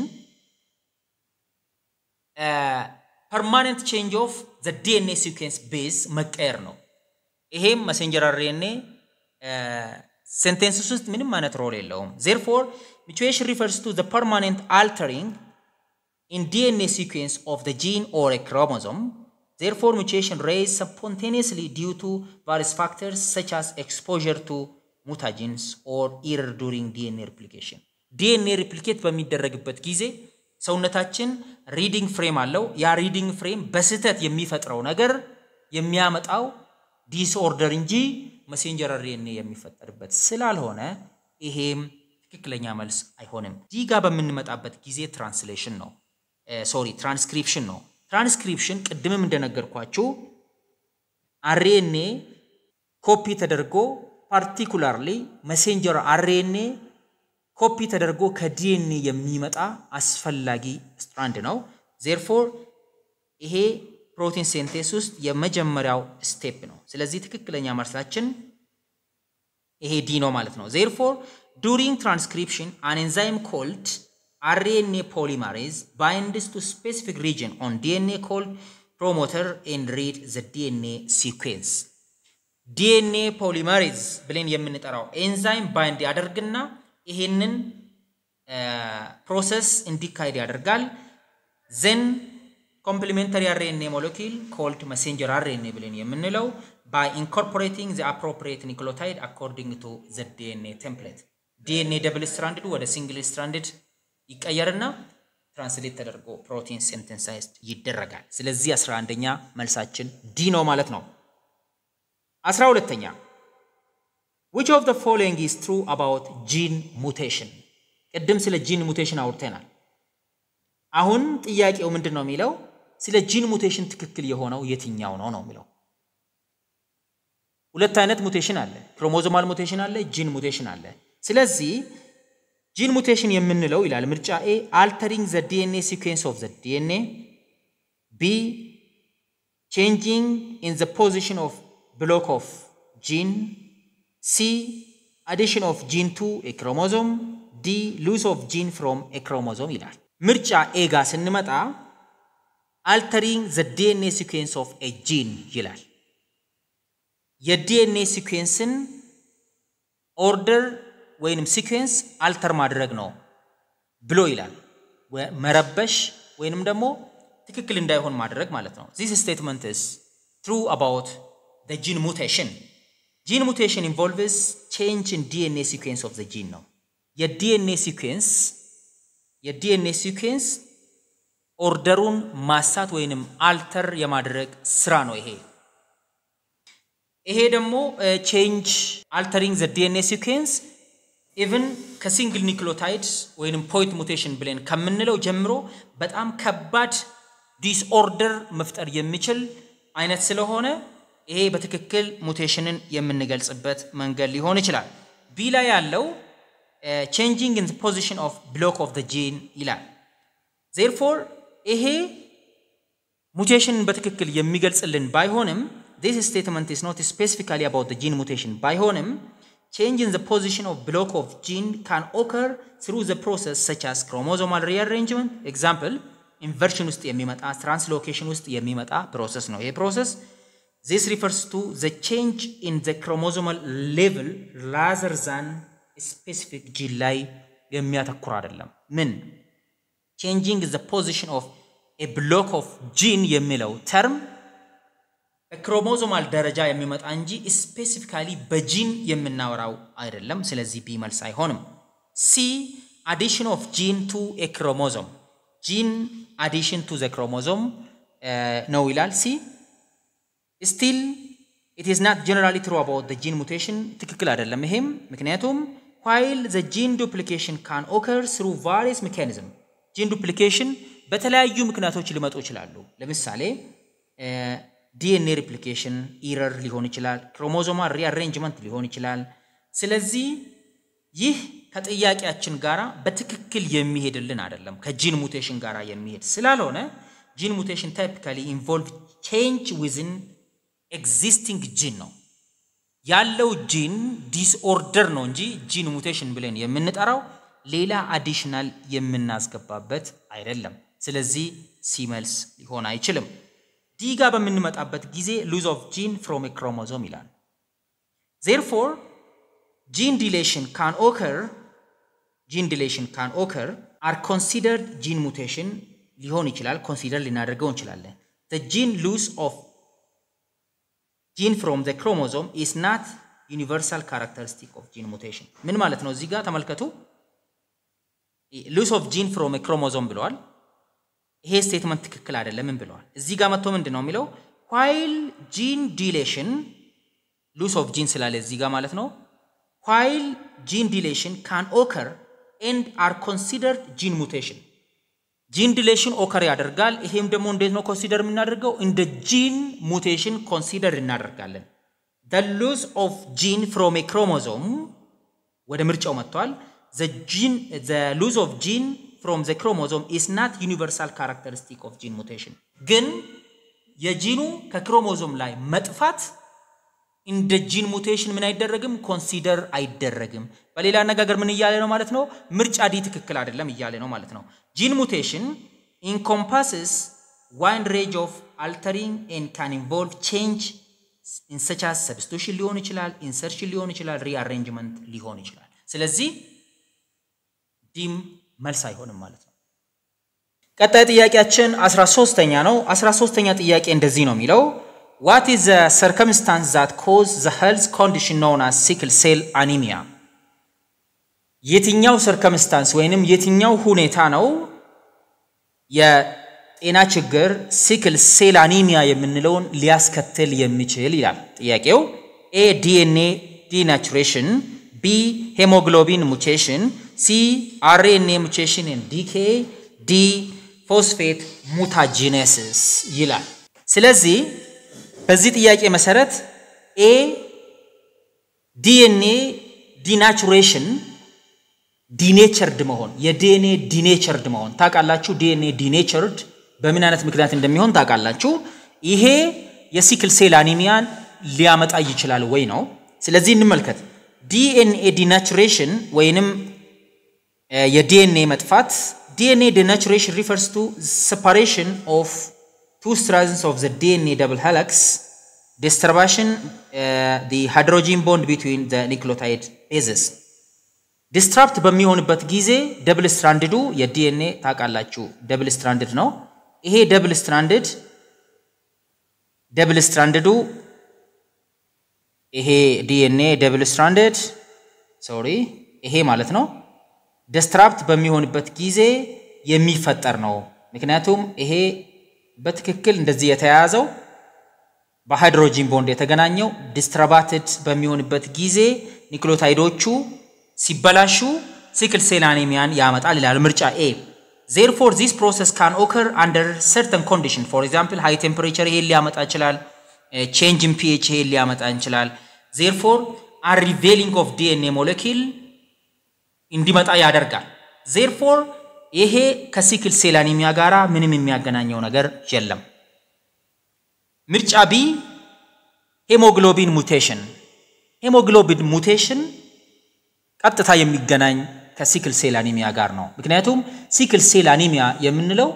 Speaker 1: ፐርማነንት ቼንጅ ኦፍ ዘ ዲኤንኤ ሲኩዌንስ ቤዝ መቀየር ነው። ይሄም መሴንጀር አርኤንኤ ሴንቴንስስ ውስጥ ምንም አይነት ሮል የለውም። ዜርፎር ሙቴሽን ሪፈርስ ቱ ዘ ፐርማነንት አልተሪንግ ኢን ዲኤንኤ ሲኩዌንስ ኦፍ ዘ ጂን ኦር ኤ ክሮሞዞም ዜርፎር ሙቴሽን ሬይዝ ስፖንቴኒየስሊ ዲው ቱ ቫሪስ ፋክተርስ ሰች አስ ኤክስፖዠር ቱ ሙታጂንስ ኦር ኢረር ዱሪንግ ዲኤንኤ ሪፕሊኬሽን ዲኤንኤ ሪፕሊኬት በሚደረግበት ጊዜ ሰውነታችን ሪዲንግ ፍሬም አለው። ያ ሪዲንግ ፍሬም በስህተት የሚፈጥረው ነገር የሚያመጣው ዲስኦርደር እንጂ መሴንጀር አርኤንኤ የሚፈጠርበት ስላልሆነ ይሄም ትክክለኛ መልስ አይሆንም። ዲ ጋር በምንመጣበት ጊዜ ትራንስሌሽን ነው፣ ሶሪ ትራንስክሪፕሽን ነው። ትራንስክሪፕሽን ቅድምም እንደነገርኳችሁ አርኤንኤ ኮፒ ተደርጎ ፓርቲኩላርሊ መሴንጀር አርኤንኤ ኮፒ ተደርጎ ከዲኤንኤ የሚመጣ አስፈላጊ ስትራንድ ነው። ዜርፎር ይሄ ፕሮቲን ሴንቴስ ውስጥ የመጀመሪያው ስቴፕ ነው። ስለዚህ ትክክለኛ መልሳችን ይሄ ዲ ነው ማለት ነው። ዜርፎር ዱሪንግ ትራንስክሪፕሽን አን ኤንዛይም ኮልድ አርኤንኤ ፖሊማሬዝ ባይንድስ ቱ ስፔሲፊክ ሪጅን ኦን ዲኤንኤ ኮልድ ፕሮሞተር ኤንድ ሪድ ዘ ዲኤንኤ ሲኩዌንስ ዲኤንኤ ፖሊመሬዝ ብለን የምንጠራው ኤንዛይም ባይንድ ያደርግና ይሄንን ፕሮሰስ እንዲካሄድ ያደርጋል። ዘን ኮምፕሊሜንተሪ አርኤንኤ ሞለኪል ኮልድ መሴንጀር አርኤንኤ ብለን የምንለው ባይ ኢንኮርፖሬቲንግ ዘ አፕሮፕሪየት ኒክሎታይድ አኮርዲንግ ቱ ዘ ዲኤንኤ ቴምፕሌት ዲኤንኤ ደብል ስትራንድድ ወደ ሲንግል ስትራንድድ ይቀየርና ትራንስሌት ተደርጎ ፕሮቲን ሴንተንሳይዝድ ይደረጋል። ስለዚህ አስራ አንደኛ መልሳችን ዲ ነው ማለት ነው። አስራ ሁለተኛ which of the following is true about gene mutation ቅድም ስለ ጂን ሙቴሽን አውርተናል። አሁን ጥያቄው ምንድን ነው የሚለው ስለ ጂን ሙቴሽን ትክክል የሆነው የትኛው ነው ነው የሚለው ሁለት አይነት ሙቴሽን አለ። ክሮሞዞማል ሙቴሽን አለ፣ ጂን ሙቴሽን አለ። ስለዚህ ጂን ሙቴሽን የምንለው ይላል ምርጫ ኤ አልተሪንግ ዘ ዲኤንኤ ሲኩዌንስ ኦፍ ዘ ዲኤንኤ፣ ቢ ቼንጂንግ ኢን ዘ ፖዚሽን ኦፍ ብሎክ ኦፍ ጂን፣ ሲ አዲሽን ኦፍ ጂን ቱ ኤ ክሮሞዞም፣ ዲ ሉስ ኦፍ ጂን ፍሮም ኤ ክሮሞዞም ይላል። ምርጫ ኤ ጋር ስንመጣ አልተሪንግ ዘ ዲኤንኤ ሲኩዌንስ ኦፍ ኤ ጂን ይላል። የዲኤንኤ ሲኩዌንስን ኦርደር ወይንም ሲኩዌንስ አልተር ማድረግ ነው ብሎ ይላል። መረበሽ ወይንም ደግሞ ትክክል እንዳይሆን ማድረግ ማለት ነው። ዚስ ስቴትመንት ስ ትሩ አባውት ዘ ጂን ሙቴሽን ጂን ሙቴሽን ኢንቮልቭስ ቼንጅ ኢን ዲኤንኤ ሲኩዌንስ ኦፍ ዘ ጂን ነው። የዲኤንኤ ሲኩዌንስ የዲኤንኤ ሲኩዌንስ ኦርደሩን ማሳት ወይንም አልተር የማድረግ ስራ ነው ይሄ። ይሄ ደግሞ ቼንጅ አልተሪንግ ዘ ዲኤንኤ ሲኩዌንስ ኢቭን ከሲንግል ኒክሎታይድ ወይንም ፖይንት ሙቴሽን ብለን ከምንለው ጀምሮ በጣም ከባድ ዲስኦርደር መፍጠር የሚችል አይነት ስለሆነ ይሄ በትክክል ሙቴሽንን የምንገልጽበት መንገድ ሊሆን ይችላል። ቢ ላይ ያለው ቼንጂንግ ኢን ፖዚሽን ኦፍ ብሎክ ኦፍ ዘ ጂን ይላል። ዜርፎር ይሄ ሙቴሽንን በትክክል የሚገልጽልን ባይሆንም this statement is not specifically about the gene mutation ባይሆንም change in the position of block of gene can occur through the process such as chromosomal rearrangement example inversion ውስጥ የሚመጣ translocation ውስጥ የሚመጣ ፕሮሰስ ነው ይሄ ፕሮሰስ this refers to the change in the chromosomal level rather than specific gene ላይ የሚያተኩር አይደለም ምን changing the position of a block of gene የሚለው ተርም በክሮሞዞማል ደረጃ የሚመጣ እንጂ ስፔሲፊካሊ በጂን የምናወራው አይደለም። ስለዚህ ቢ መልስ አይሆንም። ሲ አዲሽን ኦፍ ጂን ቱ ኤ ክሮሞዞም ጂን አዲሽን ቱ ዘ ክሮሞዞም ነው ይላል። ሲ ስቲል ኢት ኢዝ ናት ጀነራሊ ትሩ አባውት ጂን ሙቴሽን ትክክል አይደለም ይሄም ምክንያቱም ዋይል ዘ ጂን ዱፕሊኬሽን ካን ኦከር ስሩ ቫሪየስ ሜካኒዝም ጂን ዱፕሊኬሽን በተለያዩ ምክንያቶች ሊመጡ ይችላሉ። ለምሳሌ ዲኤንኤ ሪፕሊኬሽን ኢረር ሊሆን ይችላል። ክሮሞዞማል ሪአሬንጅመንት ሊሆን ይችላል። ስለዚህ ይህ ከጥያቄያችን ጋር በትክክል የሚሄድልን አይደለም። ከጂን ሙቴሽን ጋር የሚሄድ ስላልሆነ ጂን ሙቴሽን ታይፒካሊ ኢንቮልቭ ቼንጅ ዊዝን ኤግዚስቲንግ ጂን ነው ያለው ጂን ዲስኦርደር ነው እንጂ ጂን ሙቴሽን ብለን የምንጠራው ሌላ አዲሽናል የምናስገባበት አይደለም። ስለዚህ ሲመልስ ሊሆን አይችልም። ዲ ጋር በምንመጣበት ጊዜ ሉዝ ኦፍ ጂን ፍሮም ኤ ክሮሞዞም ይላል። ዜርፎር ጂን ዲሌሽን ካን ኦከር ጂን ዲሌሽን ካን ኦከር አር ኮንሲደርድ ጂን ሙቴሽን ሊሆን ይችላል። ኮንሲደር ልናደርገው እንችላለን። ዘ ጂን ሉዝ ኦፍ ጂን ፍሮም ዘ ክሮሞዞም ኢስ ናት ዩኒቨርሳል ካራክተሪስቲክ ኦፍ ጂን ሙቴሽን። ምን ማለት ነው? እዚህ ጋር ተመልከቱ። ሉዝ ኦፍ ጂን ፍሮም ኤ ክሮሞዞም ብለዋል። ይሄ ስቴትመንት ትክክል አይደለምን ብለዋል። እዚህ ጋር መጥቶ ምንድን ነው የሚለው ዋይል ጂን ዲሌሽን ሉስ ኦፍ ጂን ስላለ እዚህ ጋር ማለት ነው ዋይል ጂን ዲሌሽን ካን ኦከር ኤንድ አር ኮንሲደርድ ጂን ሙቴሽን ጂን ዲሌሽን ኦከር ያደርጋል። ይሄም ደግሞ እንዴት ነው ኮንሲደር የምናደርገው? እንደ ጂን ሙቴሽን ኮንሲደር እናደርጋለን። ደ ሉዝ ኦፍ ጂን ፍሮም ኤ ክሮሞዞም ወደ ምርጫው መጥቷል። ዘ ሉዝ ኦፍ ጂን ፍሮም ዘ ክሮሞዞም ኢስ ናት ዩኒቨርሳል ካራክተሪስቲክ ኦፍ ጂን ሙቴሽን ግን የጂኑ ከክሮሞዞም ላይ መጥፋት እንደ ጂን ሙቴሽን ምን አይደረግም ኮንሲደር አይደረግም። በሌላ አነጋገር ምን እያለ ነው ማለት ነው? ምርጫ ዲ ትክክል አይደለም እያለ ነው ማለት ነው። ጂን ሙቴሽን ኢንኮምፓስስ ዋይድ ሬንጅ ኦፍ አልተሪንግ ኤንድ ካን ኢንቮልቭ ቼንጅ ኢንሰቻስ ሰብስቲቱሽን ሊሆን ይችላል፣ ኢንሰርሽን ሊሆን ይችላል፣ ሪአሬንጅመንት ሊሆን ይችላል። ስለዚህ ዲም መልስ አይሆንም ማለት ነው። ቀጣይ ጥያቄያችን 13ተኛ ነው። 13ተኛ ጥያቄ እንደዚህ ነው የሚለው ዋት ኢዝ ዘ ሰርከምስታንስ ዛት ኮዝ ዘ ሄልዝ ኮንዲሽን ኖውን አስ ሲክል ሴል አኒሚያ የትኛው ሰርከምስታንስ ወይንም የትኛው ሁኔታ ነው የጤና ችግር ሲክል ሴል አኒሚያ የምንለውን ሊያስከትል የሚችል ይላል ጥያቄው። ኤ ዲኤንኤ ዲናቹሬሽን፣ ቢ ሄሞግሎቢን ሙቴሽን፣ ሲ አርኤንኤ ሙቴሽን ዲኬ፣ ዲ ፎስፌት ሙታጂኔሲስ ይላል። ስለዚህ በዚህ ጥያቄ መሰረት ኤ ዲኤንኤ ዲናቹሬሽን ዲኔቸርድ መሆን የዲኤንኤ ዲኔቸርድ መሆን ታውቃላችሁ። ዲኤንኤ ዲኔቸርድ በምን አይነት ምክንያት እንደሚሆን ታውቃላችሁ። ይሄ የሲክል ሴል አኒሚያን ሊያመጣ ይችላል ወይ ነው። ስለዚህ እንመልከት። ዲኤንኤ ዲናቹሬሽን ወይንም የዲኤንኤ መጥፋት ዲኤንኤ ዲናቹሬሽን ሪፈርስ ቱ separation of two strands of the DNA double helix disturbation uh, the hydrogen bond between the nucleotide bases ዲስትራፕት በሚሆንበት ጊዜ ደብል ስትራንድዱ የዲኤንኤ ታውቃላችሁ ደብል ስትራንድድ ነው። ይሄ ደብል ስትራንድድ ደብል ስትራንድዱ ይሄ ዲኤንኤ ደብል ስትራንድድ ሶሪ ይሄ ማለት ነው ዲስትራፕት በሚሆንበት ጊዜ የሚፈጠር ነው። ምክንያቱም ይሄ በትክክል እንደዚህ የተያያዘው በሃይድሮጂን ቦንድ የተገናኘው ዲስትራባትድ በሚሆንበት ጊዜ ኒክሎታይዶቹ ሲበላሹ ሲክል ሴል አኒሚያን ያመጣል ይላል ምርጫ ኤ። ዜርፎር ዚስ ፕሮሰስ ካን ኦከር አንደር ሰርተን ኮንዲሽን ፎር ኤግዛምፕል ሃይ ቴምፕሬቸር ይሄን ሊያመጣ ይችላል። ቼንጅ ኢን ፒኤች ይሄን ሊያመጣ ይችላል። ዜርፎር አንሪቬሊንግ ኦፍ ዲኤንኤ ሞለኪል እንዲመጣ ያደርጋል። ዜርፎር ይሄ ከሲክል ሴል አኒሚያ ጋራ ምንም የሚያገናኘው ነገር የለም። ምርጫ ቢ ሄሞግሎቢን ሙቴሽን ሄሞግሎቢን ሙቴሽን ቀጥታ የሚገናኝ ከሲክል ሴል አኒሚያ ጋር ነው። ምክንያቱም ሲክል ሴል አኒሚያ የምንለው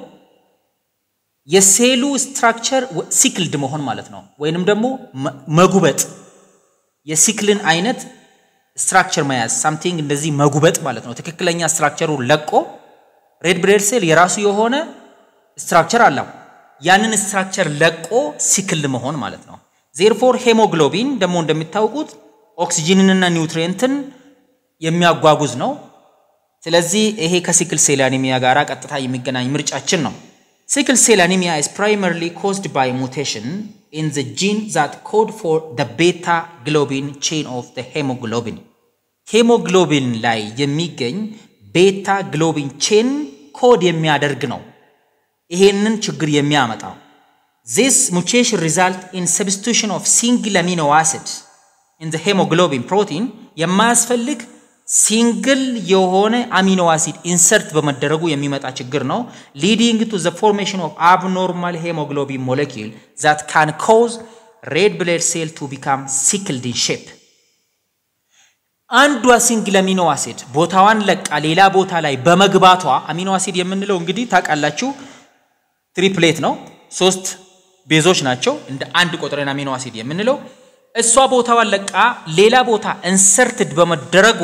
Speaker 1: የሴሉ ስትራክቸር ሲክልድ መሆን ማለት ነው፣ ወይንም ደግሞ መጉበጥ የሲክልን አይነት ስትራክቸር መያዝ ሳምቲንግ እንደዚህ መጉበጥ ማለት ነው። ትክክለኛ ስትራክቸሩ ለቆ ሬድ ብሬድ ሴል የራሱ የሆነ ስትራክቸር አለው። ያንን ስትራክቸር ለቆ ሲክል መሆን ማለት ነው። ዜርፎር ሄሞግሎቢን ደግሞ እንደሚታወቁት ኦክሲጂንንና ኒውትሪየንትን የሚያጓጉዝ ነው። ስለዚህ ይሄ ከሲክል ሴል አኒሚያ ጋር ቀጥታ የሚገናኝ ምርጫችን ነው። ሲክል ሴል አኒሚያ is primarily caused by mutation in the gene that code for the beta globin chain of the hemoglobin ሄሞግሎቢን ላይ የሚገኝ ቤታ ግሎቢን ቼን ኮድ የሚያደርግ ነው ይሄንን ችግር የሚያመጣው this mutation result in substitution of single amino acid in the hemoglobin protein የማያስፈልግ ሲንግል የሆነ አሚኖ አሲድ ኢንሰርት በመደረጉ የሚመጣ ችግር ነው ሊዲንግ ቱ ዘ ፎርሜሽን ኦፍ አብኖርማል ሄሞግሎቢን ሞለኪል ዛት ካን ኮዝ ሬድ ብሌድ ሴል ቱ ቢካም ሲክልድ ኢን ሼፕ አንዷ ሲንግል አሚኖ አሲድ ቦታዋን ለቃ ሌላ ቦታ ላይ በመግባቷ አሚኖ አሲድ የምንለው እንግዲህ ታውቃላችሁ ትሪፕሌት ነው ሶስት ቤዞች ናቸው እንደ አንድ ቆጥረን አሚኖ አሲድ የምንለው እሷ ቦታዋን ለቃ ሌላ ቦታ ኢንሰርትድ በመደረጓ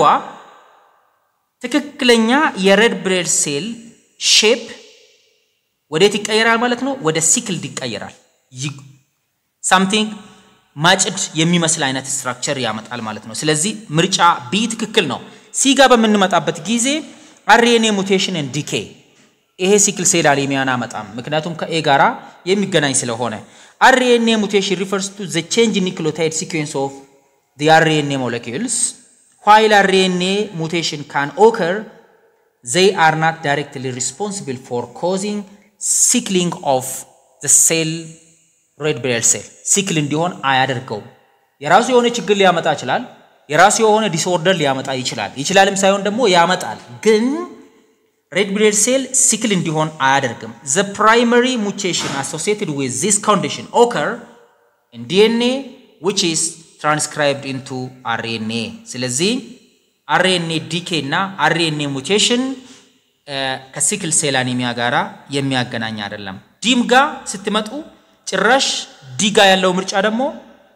Speaker 1: ትክክለኛ የሬድ ብሬድ ሴል ሼፕ ወዴት ይቀየራል ማለት ነው? ወደ ሲክልድ ይቀየራል። ሳምቲንግ ማጭድ የሚመስል አይነት ስትራክቸር ያመጣል ማለት ነው። ስለዚህ ምርጫ ቢ ትክክል ነው። ሲ ጋር በምንመጣበት ጊዜ አርኤንኤ ሙቴሽን ዲኬ ይሄ ሲክል ሴል አኒሚያን አመጣም፣ ምክንያቱም ከኤ ጋራ የሚገናኝ ስለሆነ RNA mutation refers to the change in nucleotide sequence of the RNA molecules. While RNA mutation can occur, they are not directly responsible for causing sickling of the cell red blood cell. ሲክል እንዲሆን አያደርገው። የራሱ የሆነ ችግር ሊያመጣ ይችላል። የራሱ የሆነ ዲስኦርደር ሊያመጣ ይችላል። ይችላልም ሳይሆን ደግሞ ያመጣል ግን ሬድ ብሌድ ሴል ሲክል እንዲሆን አያደርግም። ዘ ፕራይመሪ ሙቴሽን አሶሲየትድ ዊዝ ዚስ ኮንዲሽን ኦከር ኢን ዲኤንኤ ዊች ኢዝ ትራንስክራይብድ ኢንቱ አርኤንኤ። ስለዚህ አርኤንኤ ዲኬ እና አርኤንኤ ሙቴሽን ከሲክል ሴል አኒሚያ ጋራ የሚያገናኝ አይደለም። ዲም ጋ ስትመጡ ጭራሽ ዲጋ ያለው ምርጫ ደግሞ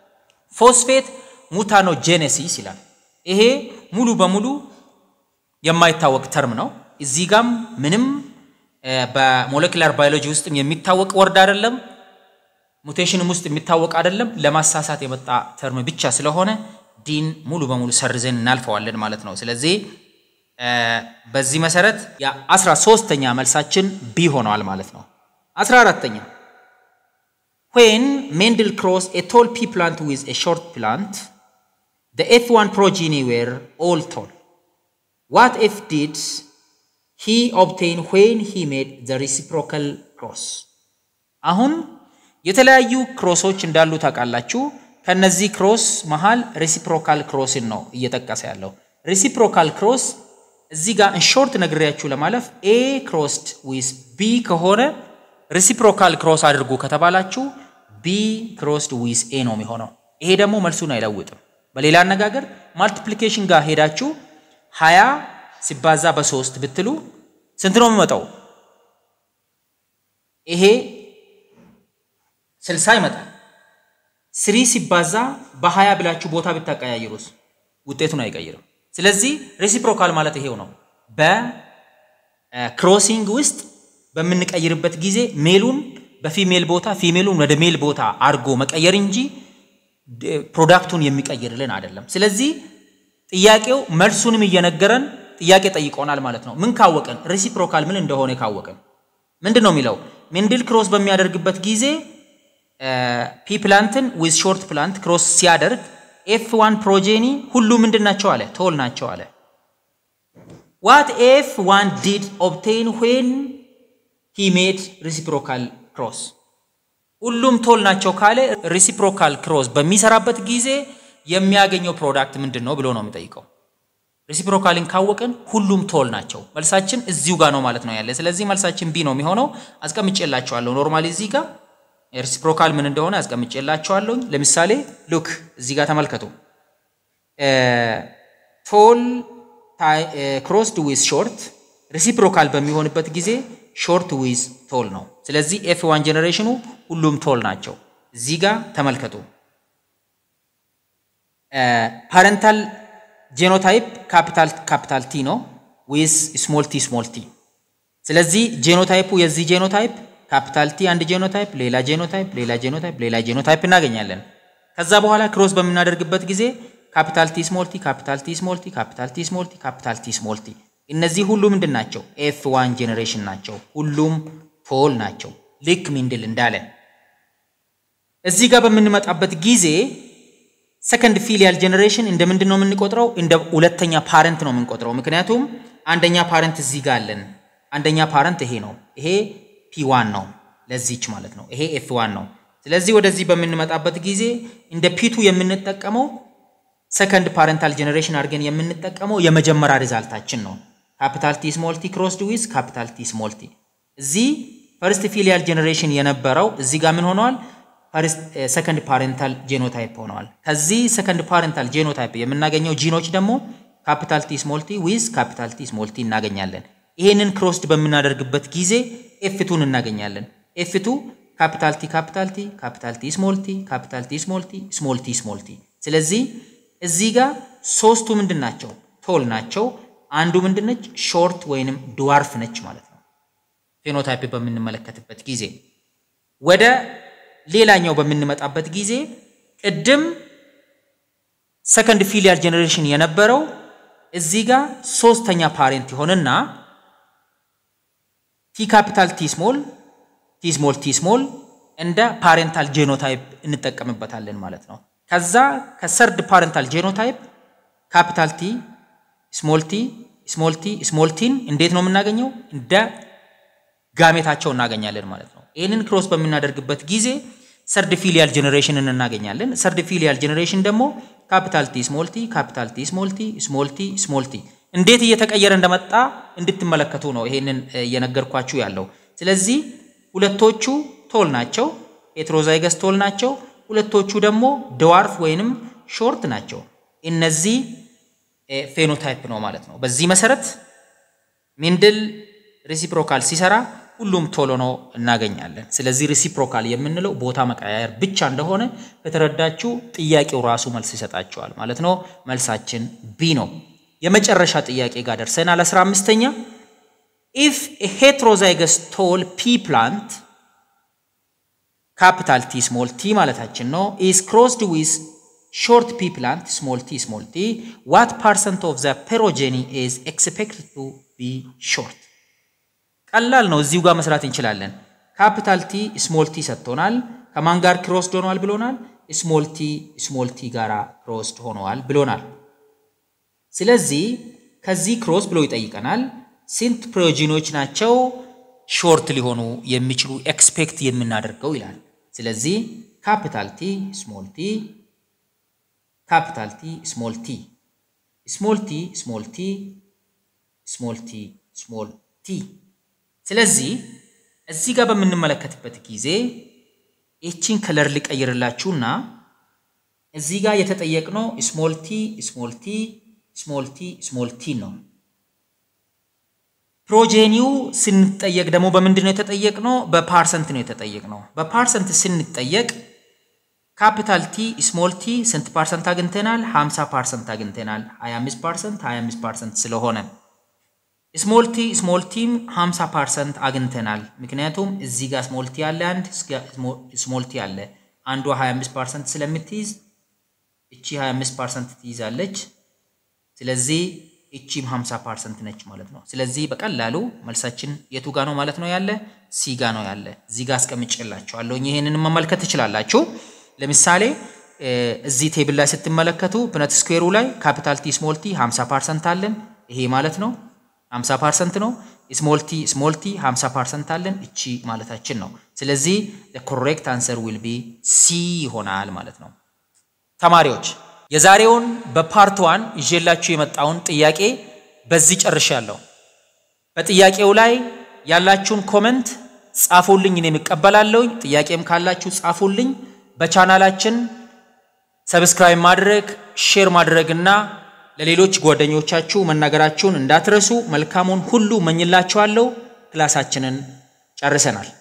Speaker 1: ፎስፌት ሙታኖጄኔሲስ ይላል። ይሄ ሙሉ በሙሉ የማይታወቅ ተርም ነው። እዚህ ጋም ምንም በሞለኪላር ባዮሎጂ ውስጥም የሚታወቅ ወርድ አይደለም፣ ሙቴሽንም ውስጥ የሚታወቅ አይደለም። ለማሳሳት የመጣ ተርም ብቻ ስለሆነ ዲን ሙሉ በሙሉ ሰርዘን እናልፈዋለን ማለት ነው። ስለዚህ በዚህ መሰረት የአስራ ሶስተኛ መልሳችን ቢ ሆነዋል ማለት ነው። አስራ አራተኛ ዌን ሜንድል ክሮስ ኤ ቶል ፒ ፕላንት ዊዝ ኤ ሾርት ፕላንት the F1 progeny were all tall. What F did he obtain when he made the reciprocal cross? አሁን የተለያዩ ክሮሶች እንዳሉ ታውቃላችሁ። ከነዚህ ክሮስ መሃል ሬሲፕሮካል ክሮስን ነው እየጠቀሰ ያለው። ሬሲፕሮካል ክሮስ እዚህ ጋር እንሾርት ነግሬያችሁ ለማለፍ ኤ ክሮስድ ዊዝ ቢ ከሆነ ሬሲፕሮካል ክሮስ አድርጉ ከተባላችሁ ቢ ክሮስድ ዊዝ ኤ ነው የሚሆነው። ይሄ ደግሞ መልሱን አይለውጥም። በሌላ አነጋገር ማልቲፕሊኬሽን ጋር ሄዳችሁ ሀያ ሲባዛ በሶስት ብትሉ ስንት ነው የሚመጣው? ይሄ ስልሳ ይመጣል። ስሪ ሲባዛ በሀያ ብላችሁ ቦታ ብታቀያይሩስ ውጤቱን አይቀይርም። ስለዚህ ሬሲፕሮካል ማለት ይሄው ነው። በክሮሲንግ ውስጥ በምንቀይርበት ጊዜ ሜሉን በፊሜል ቦታ ፊሜሉን ወደ ሜል ቦታ አድርጎ መቀየር እንጂ ፕሮዳክቱን የሚቀይርልን አይደለም። ስለዚህ ጥያቄው መልሱንም እየነገረን ጥያቄ ጠይቆናል ማለት ነው። ምን ካወቀን? ሬሲፕሮካል ምን እንደሆነ ካወቀን ምንድን ነው የሚለው? ሜንድል ክሮስ በሚያደርግበት ጊዜ ፒ ፕላንትን ዊዝ ሾርት ፕላንት ክሮስ ሲያደርግ ኤፍ ዋን ፕሮጄኒ ሁሉ ምንድን ናቸው አለ? ቶል ናቸው አለ። ዋት ኤፍ ዋን ዲድ ኦብቴን ዌን ሂ ሜድ ሬሲፕሮካል ክሮስ ሁሉም ቶል ናቸው ካለ ሪሲፕሮካል ክሮስ በሚሰራበት ጊዜ የሚያገኘው ፕሮዳክት ምንድን ነው ብሎ ነው የሚጠይቀው። ሪሲፕሮካልን ካወቅን ሁሉም ቶል ናቸው። መልሳችን እዚሁ ጋር ነው ማለት ነው ያለ። ስለዚህ መልሳችን ቢ ነው የሚሆነው። አስቀምጬላችኋለሁ። ኖርማሊ እዚህ ጋር ሪሲፕሮካል ምን እንደሆነ አስቀምጬላችኋለሁ። ለምሳሌ ሉክ እዚህ ጋር ተመልከቱ። ቶል ክሮስድ ዊዝ ሾርት ሪሲፕሮካል በሚሆንበት ጊዜ ሾርት ዊዝ ቶል ነው። ስለዚህ ኤፍ ዋን ጀኔሬሽኑ ሁሉም ቶል ናቸው። እዚህ ጋር ተመልከቱ። ፓረንታል ጄኖታይፕ ካፒታል ካፒታል ቲ ነው ዊዝ ስሞል ቲ ስሞል ቲ። ስለዚህ ጄኖታይፑ የዚህ ጄኖታይፕ ካፒታል ቲ አንድ ጄኖታይፕ፣ ሌላ ጄኖታይፕ፣ ሌላ ጄኖታይፕ፣ ሌላ ጄኖታይፕ እናገኛለን። ከዛ በኋላ ክሮስ በምናደርግበት ጊዜ ካፒታል ቲ ስሞል ቲ፣ ካፒታል ቲ ስሞል ቲ፣ ካፒታል ቲ ስሞል ቲ፣ ካፒታል ቲ ስሞል ቲ እነዚህ ሁሉ ምንድን ናቸው? ኤፍ ዋን ጄኔሬሽን ናቸው። ሁሉም ቶል ናቸው። ልክ ሚንድል እንዳለን እዚህ ጋር በምንመጣበት ጊዜ ሰከንድ ፊሊያል ጄኔሬሽን እንደ ምንድን ነው የምንቆጥረው? እንደ ሁለተኛ ፓረንት ነው የምንቆጥረው። ምክንያቱም አንደኛ ፓረንት እዚህ ጋር አለን። አንደኛ ፓረንት ይሄ ነው። ይሄ ፒ ዋን ነው ለዚች ማለት ነው። ይሄ ኤፍ ዋን ነው። ስለዚህ ወደዚህ በምንመጣበት ጊዜ እንደ ፒቱ የምንጠቀመው ሰከንድ ፓረንታል ጄኔሬሽን አድርገን የምንጠቀመው የመጀመሪያ ሪዛልታችን ነው። ካፒታል ቲ ስሞል ቲ ክሮስድ ዊዝ ካፒታል ቲ ስሞል ቲ። እዚህ ፈርስት ፊሊያል ጄኔሬሽን የነበረው እዚህ ጋር ምን ሆነዋል? ሰከንድ ፓረንታል ጄኖታይፕ ሆነዋል። ከዚህ ሰከንድ ፓረንታል ጄኖታይፕ የምናገኘው ጂኖች ደግሞ ካፒታል ቲ ስሞል ቲ ዊዝ ካፒታል ቲ ስሞል ቲ እናገኛለን። ይሄንን ክሮስድ በምናደርግበት ጊዜ ኤፍቱን እናገኛለን። ኤፍቱ ካፒታል ቲ ካፒታል ቲ ካፒታል ቲ ስሞል ቲ ካፒታል ቲ ስሞል ቲ ስሞል ቲ ስሞል ቲ። ስለዚህ እዚህ ጋር ሶስቱ ምንድን ናቸው? ቶል ናቸው። አንዱ ምንድን ነች? ሾርት ወይንም ድዋርፍ ነች ማለት ነው። ፌኖታይፕ በምንመለከትበት ጊዜ ወደ ሌላኛው በምንመጣበት ጊዜ ቅድም ሰከንድ ፊሊያል ጄኔሬሽን የነበረው እዚህ ጋር ሶስተኛ ፓሬንት ይሆንና ቲ ካፒታል ቲ ስሞል ቲ ስሞል ቲ ስሞል እንደ ፓሬንታል ጄኖታይፕ እንጠቀምበታለን ማለት ነው። ከዛ ከሰርድ ፓረንታል ጄኖታይፕ ካፒታል ቲ ስሞል ቲ ስሞል ቲ ስሞል ቲን እንዴት ነው የምናገኘው? እንደ ጋሜታቸው እናገኛለን ማለት ነው። ይህንን ክሮስ በምናደርግበት ጊዜ ሰርድ ፊሊያል ጄኔሬሽንን እናገኛለን። ሰርድ ፊሊያል ጄኔሬሽን ደግሞ ካፒታል ቲ ስሞል ቲ ካፒታል ቲ ስሞል ቲ ስሞል ቲ ስሞል ቲ እንዴት እየተቀየረ እንደመጣ እንድትመለከቱ ነው ይሄንን እየነገርኳችሁ ያለው። ስለዚህ ሁለቶቹ ቶል ናቸው፣ ሄትሮዛይገስ ቶል ናቸው። ሁለቶቹ ደግሞ ድዋርፍ ወይንም ሾርት ናቸው። እነዚህ ፌኖታይፕ ነው ማለት ነው። በዚህ መሰረት ሜንድል ሬሲፕሮካል ሲሰራ ሁሉም ቶሎ ነው እናገኛለን። ስለዚህ ሪሲፕሮካል የምንለው ቦታ መቀያየር ብቻ እንደሆነ ከተረዳችሁ ጥያቄው ራሱ መልስ ይሰጣቸዋል ማለት ነው። መልሳችን ቢ ነው። የመጨረሻ ጥያቄ ጋር ደርሰናል። አስራ አምስተኛ ኢፍ ሄትሮዛይገስ ቶል ፒ ፕላንት ካፒታል ቲ ስሞል ቲ ማለታችን ነው ኢዝ ክሮስድ ዊዝ ሾርት ፒ ፕላንት ስሞል ቲ ስሞል ቲ ዋት ፐርሰንት ኦፍ ዘ ፔሮጄኒ ኢዝ ኤክስፔክትድ ቱ ቢ ሾርት ቀላል ነው። እዚሁ ጋር መስራት እንችላለን። ካፒታል ቲ ስሞል ቲ ሰጥቶናል። ከማን ጋር ክሮስድ ሆነዋል ብሎናል? ስሞል ቲ ስሞል ቲ ጋር ክሮስድ ሆነዋል ብሎናል። ስለዚህ ከዚህ ክሮስ ብሎ ይጠይቀናል። ስንት ፕሮጂኖች ናቸው ሾርት ሊሆኑ የሚችሉ ኤክስፔክት የምናደርገው ይላል። ስለዚህ ካፒታል ቲ ስሞል ቲ ካፒታል ቲ ስሞል ቲ ስሞል ቲ ስሞል ቲ ስሞል ቲ ስሞል ቲ ስለዚህ እዚህ ጋር በምንመለከትበት ጊዜ ይችን ከለር ሊቀይርላችሁና እዚህ ጋር የተጠየቅነው ስሞል ቲ ስሞል ቲ ስሞል ቲ ስሞል ቲ ነው። ፕሮጄኒው ስንጠየቅ ደግሞ በምንድን ነው የተጠየቅነው? በፓርሰንት ነው የተጠየቅነው። በፓርሰንት ስንጠየቅ ካፒታል ቲ ስሞል ቲ ስንት ፓርሰንት አግኝተናል? 50 ፓርሰንት አግኝተናል። 25 ፓርሰንት 25 ፓርሰንት ስለሆነ ስሞል ቲ ስሞል ቲም 50 ፓርሰንት አግኝተናል። ምክንያቱም እዚህ ጋር ስሞል ቲ አለ፣ አንድ ስሞል ቲ አለ። አንዷ 25 ፓርሰንት ስለምትይዝ እቺ 25 ፓርሰንት ትይዛለች። ስለዚህ እቺም 50 ፓርሰንት ነች ማለት ነው። ስለዚህ በቀላሉ መልሳችን የቱ ጋ ነው ማለት ነው ያለ ሲ ጋ ነው ያለ። እዚህ ጋር አስቀምጬላችኋለሁ። ይሄንን መመልከት ትችላላችሁ። ለምሳሌ እዚህ ቴብል ላይ ስትመለከቱ ፕነት ስኩዌሩ ላይ ካፒታል ቲ ስሞል ቲ 50 ፓርሰንት አለን። ይሄ ማለት ነው 50 ፐርሰንት ነው። ስሞል ቲ ስሞል ቲ 50 ፐርሰንት አለን እቺ ማለታችን ነው። ስለዚህ ኮሬክት አንሰር ዊል ቢ ሲ ይሆናል ማለት ነው። ተማሪዎች የዛሬውን በፓርት ዋን ይዤላችሁ የመጣውን ጥያቄ በዚህ ጨርሻለሁ። በጥያቄው ላይ ያላችሁን ኮመንት ጻፉልኝ፣ እኔም እቀበላለሁኝ። ጥያቄም ካላችሁ ጻፉልኝ። በቻናላችን ሰብስክራይብ ማድረግ ሼር ማድረግና ለሌሎች ጓደኞቻችሁ መናገራችሁን እንዳትረሱ። መልካሙን ሁሉ መኝላችኋለሁ። ክላሳችንን ጨርሰናል።